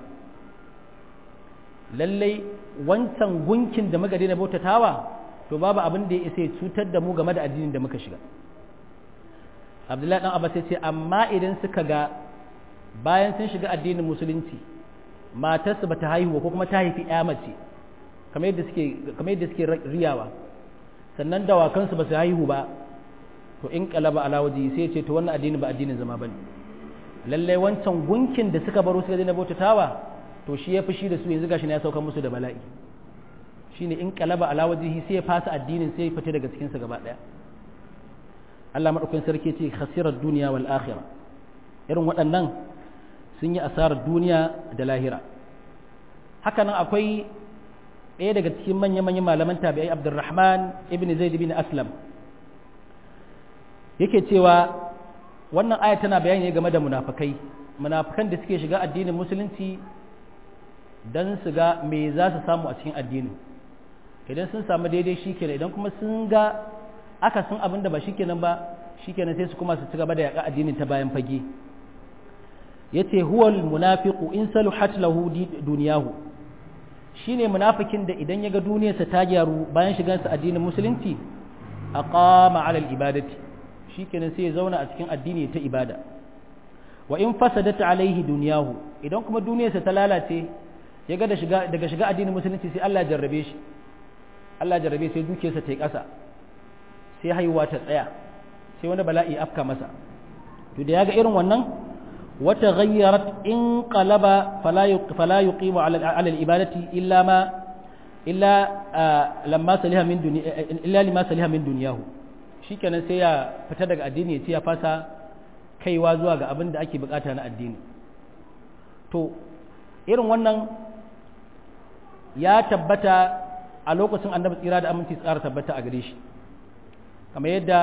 lallai wancan gunkin da muka daina bautatawa to babu abin da ya isa ya cutar da mu game da addinin da muka shiga abdullahi dan abbas ya ce amma idan suka ga bayan sun shiga addinin musulunci matarsu bata haihu ko kuma ta haifi ya mace kamar yadda suke kamar yadda suke riyawa sannan dawakansu ba su haihu ba to in kalaba ala waji sai ce to wannan addini ba addinin zama bane lallai wancan gunkin da suka baro suka daina bautatawa to shi ya fushi da su yanzu gashi ne ya sauka musu da bala'i shine in qalaba ala wajhihi sai ya fasa addinin sai ya fita daga cikin sa gaba daya Allah madaukakin sarki ce khasirar duniya wal akhirah irin waɗannan sun yi asarar duniya da lahira haka nan akwai ɗaya daga cikin manya-manyan malaman tabi'ai abdurrahman ibn zaid ibn aslam yake cewa wannan aya tana bayani game da munafakai munafakan da suke shiga addinin musulunci don su ga me za su samu a cikin addinin idan sun samu daidai shikenan idan kuma sun ga aka sun abin da ba shikenan ba shikenan sai su kuma su ci gaba da yaƙa addinin ta bayan fage yace huwal munafiqu in saluhat lahu duniyahu shine munafikin da idan yaga duniyarsa ta gyaru bayan shigansa addinin musulunci aqama ala ibadati shikenan sai ya zauna a cikin addini ta ibada wa in fasadat alaihi duniyahu idan kuma duniyarsa ta lalace yaga da shiga daga shiga addinin musulunci sai Allah jarrabe shi Allah jarrabe sai dukiyarsa ta yi ƙasa sai haihuwa ta tsaya sai wani bala'i afka masa to da yaga irin wannan وتغيرت إن قلب فلا فلا يقيم على على العبادة إلا ما إلا لما سلها من دنيا إلا لما سلها من دنياه shikenan sai ya fita daga addini ya ce ya fasa kaiwa zuwa ga abin da ake bukata na addini to irin wannan ya tabbata a lokacin annabi tsira da aminci tsara tabbata a gare shi kamar yadda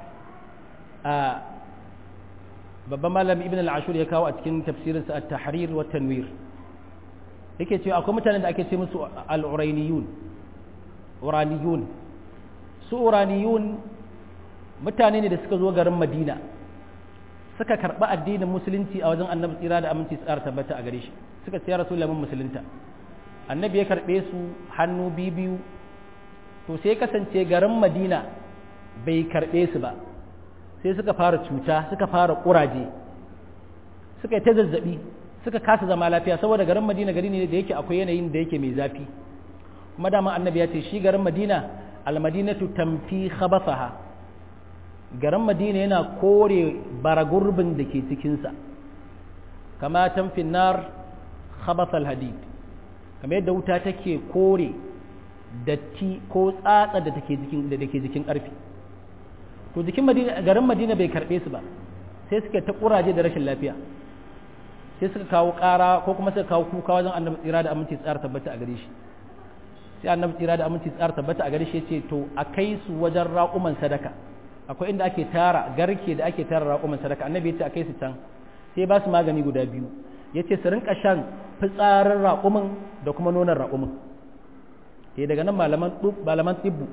babban malami ibn al-ashur ya kawo a cikin tafsirinsa at-tahrir wa tanwir yake cewa akwai mutanen da ake ce musu al-urayniyun uraniyun su uraniyun mutane ne da suka zo garin madina suka karɓi addinin musulunci a wajen annabi tsira da aminci tsara tabbata a gare shi suka ce ya rasulullahi mun musulunta annabi ya karɓe su hannu biyu to sai kasance garin madina bai karɓe su ba sai suka fara cuta suka fara ƙuraje suka yi ta zazzaɓi suka kasa zama lafiya saboda garin madina gari ne da yake akwai yanayin da yake mai zafi kuma dama annabi ya ce shi garin madina almadinatu tamfi khabathaha garin madina yana kore baragurbin da ke cikinsa kama tamfin nar khabathal hadid kamar yadda wuta take kore datti ko tsatsa da take jikin da take jikin ƙarfi to jikin madina garin madina bai karbe su ba sai suka ta kuraje da rashin lafiya sai suka kawo ƙara ko kuma suka kawo kuka wajen annabi tsira da aminci tsara tabbata a gare shi sai annabi tsira da aminci tsara tabbata a gare shi ce to a kai su wajen raƙuman sadaka akwai inda ake tara garke da ake tara raƙuman sadaka annabi ya ce a kai su can sai ba su magani guda biyu ya ce su rinka shan fitsarin raƙumin da kuma nonon raƙumin sai daga nan malaman malaman tsibbu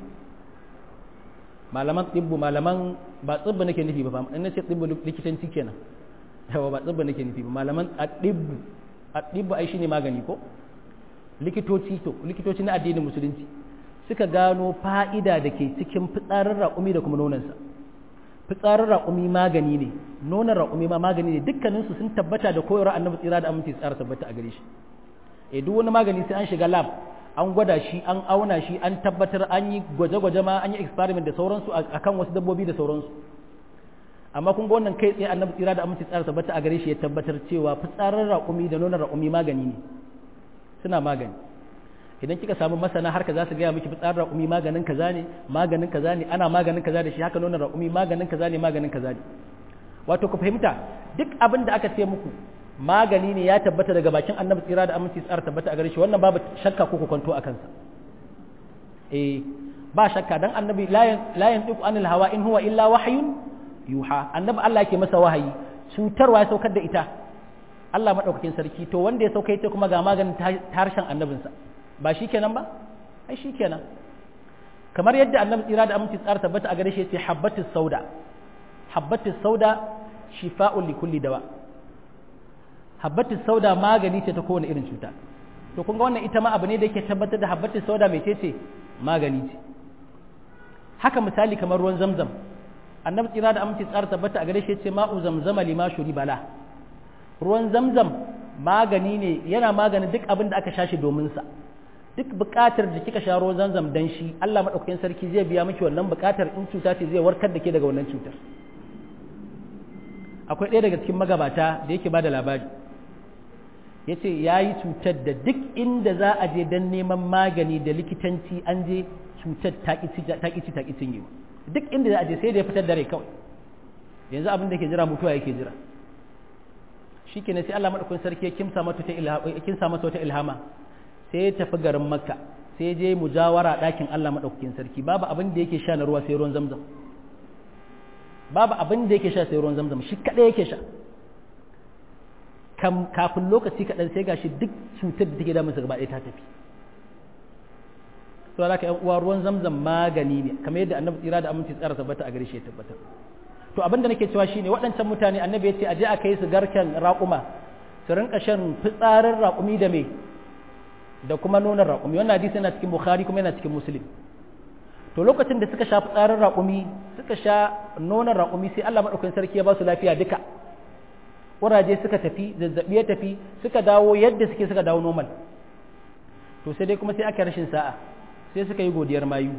malaman tsibbu malaman ba tsibbu nake nufi ba in nace tsibbu likitanci kenan yawa ba tsibbu nake nufi ba malaman addibbu addibbu ai shine magani ko likitoci to likitoci na addinin musulunci suka gano fa'ida da ke cikin fitsarin raƙumi da kuma nonansa fitsarin raƙumi magani ne nonon raƙumi ma magani ne dukkaninsu sun tabbata da koyarwar annabi tsira da aminci tsara tabbata a gare shi eh duk wani magani sai an shiga lab an gwada shi an auna shi an tabbatar an yi gwaje-gwaje ma an yi experiment da sauransu akan wasu dabbobi da sauransu amma kun ga wannan kai tsaye annabi tsira da aminci tsara tabbata a gare shi ya tabbatar cewa fitsarin raƙumi da nonon raƙumi magani ne suna magani idan kika samu masana harka za su gaya miki fitsarin raƙumi maganin kaza ne maganin kaza ne ana maganin kaza da shi haka nonon raƙumi maganin kaza ne maganin kaza ne wato ku fahimta duk abin da aka ce muku magani ne ya tabbata daga bakin annabi tsira da aminci tsara tabbata a gare shi wannan babu shakka ko kwanto a kansa eh ba shakka dan annabi la yantiqu anil hawa in huwa illa wahyun yuha annabi Allah yake masa wahayi cutarwa ya saukar da ita Allah madaukakin sarki to wanda ya sauka ita kuma ga maganin ta harshen annabinsa ba shi kenan ba ai shi kenan kamar yadda annabi tsira da aminci tsara tabbata a gare shi yace habbatus sauda habbatus sauda shifa'un li kulli dawa habbatus sauda magani ce ta kowane irin cuta to kun ga wannan ita ma abu ne da yake tabbatar da habbatus sauda mai ce magani ce haka misali kamar ruwan zamzam annabi tsira da aminci tsara tabbata a gare shi yace ma'u zamzama lima shuri bala ruwan zamzam magani ne yana maganin duk abin da aka sha shi domin sa duk buƙatar da kika sha ruwan zamzam dan shi Allah madaukakin sarki zai biya miki wannan buƙatar in cuta ce zai warkar da ke daga wannan cutar akwai ɗaya daga cikin magabata da yake bada labari ya ce ya yi cutar da duk inda za a je don neman magani da likitanci an je cutar taƙici taƙicin yi duk inda za a je sai da ya fitar da rai kawai yanzu abin da ke jira mutuwa yake jira shi ke sai Allah maɗaukun sarki ya kimsa masa wata ilhama sai ya tafi garin makka sai ya je mujawara ɗakin Allah maɗaukakin sarki babu abin da yake sha na ruwa sai ruwan zamzam babu abin da yake sha sai ruwan zamzam shi kaɗai yake sha kafin lokaci kaɗan sai gashi duk cutar da take damunsa gaba ɗaya ta tafi to da ka yan uwa ruwan zamzam magani ne kamar yadda annabi tsira da aminci tsara tabbata a gare shi ya tabbata to abin da nake cewa shine waɗancan mutane annabi ya ce aje a kai su garken raƙuma su rinka shan fitsarin raƙumi da me da kuma nonon raƙumi wannan hadisi yana cikin bukhari kuma yana cikin muslim to lokacin da suka sha fitsarin raƙumi suka sha nonon raƙumi sai Allah madaukakin sarki ya ba su lafiya duka ƙuraje suka tafi zazzabi ya tafi suka dawo yadda suke suka dawo normal to sai dai kuma sai aka rashin sa'a sai suka yi godiyar mayu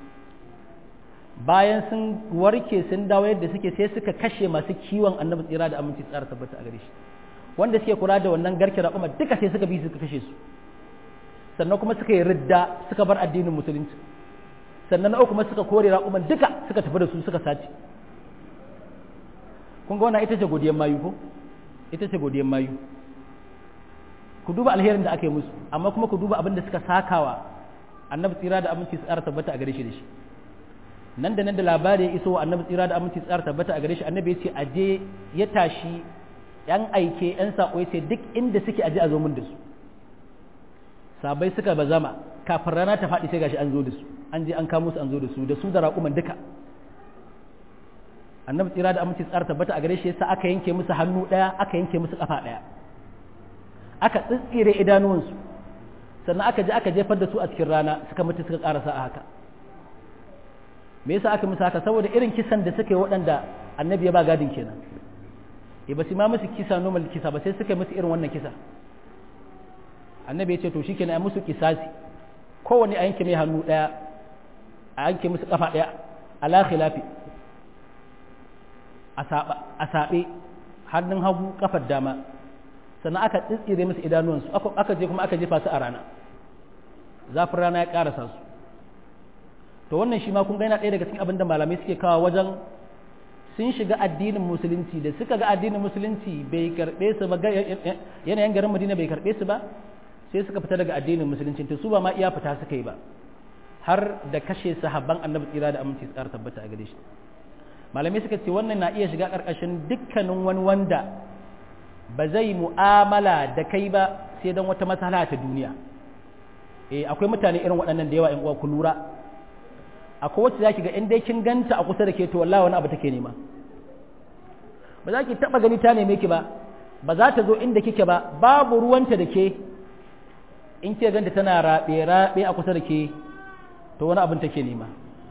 bayan sun warke sun dawo yadda suke sai suka kashe masu kiwon annabi tsira da aminci tsara tabbata a gare shi wanda suke kula da wannan garke raƙuma duka sai suka bi suka kashe su sannan kuma suka yi ridda suka bar addinin musulunci sannan na uku kuma suka kore raƙuman duka suka tafi da su suka sace kun ga wannan ita ce godiyar mayu ko ita ce godiyar mayu ku duba alherin da aka yi musu amma kuma ku duba abin da suka sakawa annabi tsira da aminci tsara tabbata a gare shi da shi nan da nan da labari ya iso wa annabi tsira da aminci tsara tabbata a gare shi annabi ya ce aje ya tashi yan aike yan sako ya ce duk inda suke aje a zo mun da su sabai suka bazama kafin rana ta faɗi sai gashi an zo da su an je an kamo su an zo da su da su da raƙuman duka annabi tsira da aminci tsara tabbata a gare shi yasa aka yanke musu hannu ɗaya aka yanke musu ƙafa ɗaya aka tsitsire idanuwansu sannan aka je aka jefar da su a cikin rana suka mutu suka ƙarasa a haka me yasa aka musu haka saboda irin kisan da suka yi waɗanda annabi ya ba gadin kenan e ba su ma musu kisa normal kisa ba sai suka yi musu irin wannan kisa annabi ya ce to shikenan a musu kisasi kowanne a yanke mai hannu ɗaya a yanke musu ƙafa ɗaya ala khilafi a saɓe hannun hagu kafar dama sannan aka tsitsire musu idanuwansu aka je kuma aka jefa su a rana zafin rana ya ƙarasa su to wannan shi ma kun ga yana ɗaya daga cikin abin da malamai suke kawo wajen sun shiga addinin musulunci da suka ga addinin musulunci bai karɓe su ba yanayin garin madina bai karɓe su ba sai suka fita daga addinin musulunci to su ba ma iya fita suka yi ba har da kashe sahabban annabi tsira da aminci tsara tabbata a gare shi malamai suka ce wannan na iya shiga ƙarƙashin dukkanin wani wanda ba zai mu'amala da kai ba sai don wata matsala ta duniya eh akwai mutane irin waɗannan da yawa in uwa ku lura akwai wacce zaki ga in dai kin ganta a kusa da ke to wallahi wani abu take nema ba za ki taba gani ta neme ki ba ba za ta zo inda kike ba babu ruwanta da ke in ke ganta tana rabe rabe a kusa da ke to wani abin take nema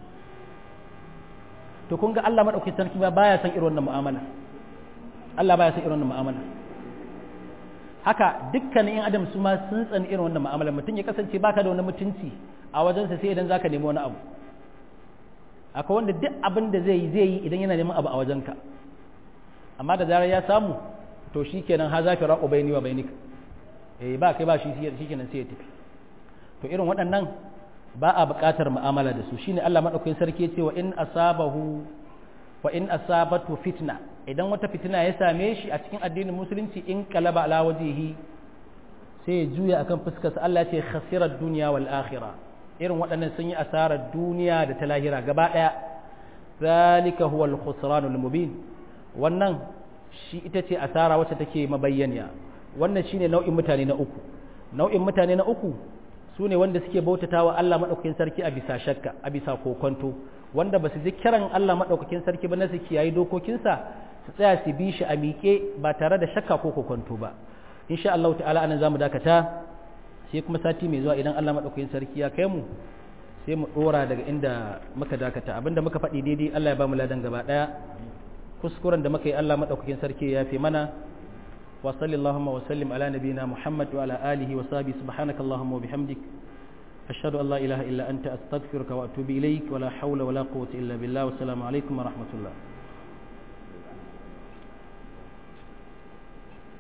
to kun ga Allah madaukakin sarki ba baya san irin wannan mu'amala Allah baya san irin wannan mu'amala haka dukkanin yan adam su ma sun tsani irin wannan mu'amala mutum ya kasance baka da wani mutunci a wajensa sai idan zaka nemi wani abu akwai wanda duk abin da zai yi zai yi idan yana neman abu a wajenka amma da zarar ya samu to shikenan ha zafi raqo bayni wa bainika eh ba kai ba shi shikenan sai ya tafi to irin waɗannan ba a buƙatar mu'amala da su shine Allah madaukakin sarki ya ce wa in asabahu wa in asabatu fitna idan wata fitina ya same shi a cikin addinin musulunci in qalaba ala wajhihi sai ya juya akan fuskarsa Allah ya ce khasira dunya wal akhirah irin waɗannan sun yi asarar duniya da ta lahira gaba ɗaya zalika huwa al-khusran al-mubin wannan shi ita ce asara wacce take mabayyaniya wannan shine nau'in mutane na uku nau'in mutane na uku su ne wanda suke bautatawa Allah madaukakin sarki a bisa shakka a bisa kokonto wanda ba su ji kiran Allah madaukakin sarki ba na su kiyayi dokokinsa su tsaya su bi shi a miƙe ba tare da shakka ko kokonto ba insha Allah ta'ala anan zamu dakata sai kuma sati mai zuwa idan Allah maɗaukakin sarki ya kai mu sai mu ɗora daga inda muka dakata abinda muka faɗi daidai Allah ya ba mu ladan gaba ɗaya kuskuren da muka yi Allah maɗaukakin sarki ya fi mana wa sallallahu wa sallim ala nabiyina Muhammad wa ala alihi wa sahbihi subhanaka allahumma wa bihamdik ashhadu an la ilaha illa anta astaghfiruka wa atubu ilaik wa la hawla wa la quwwata illa billah wa assalamu alaikum wa rahmatullah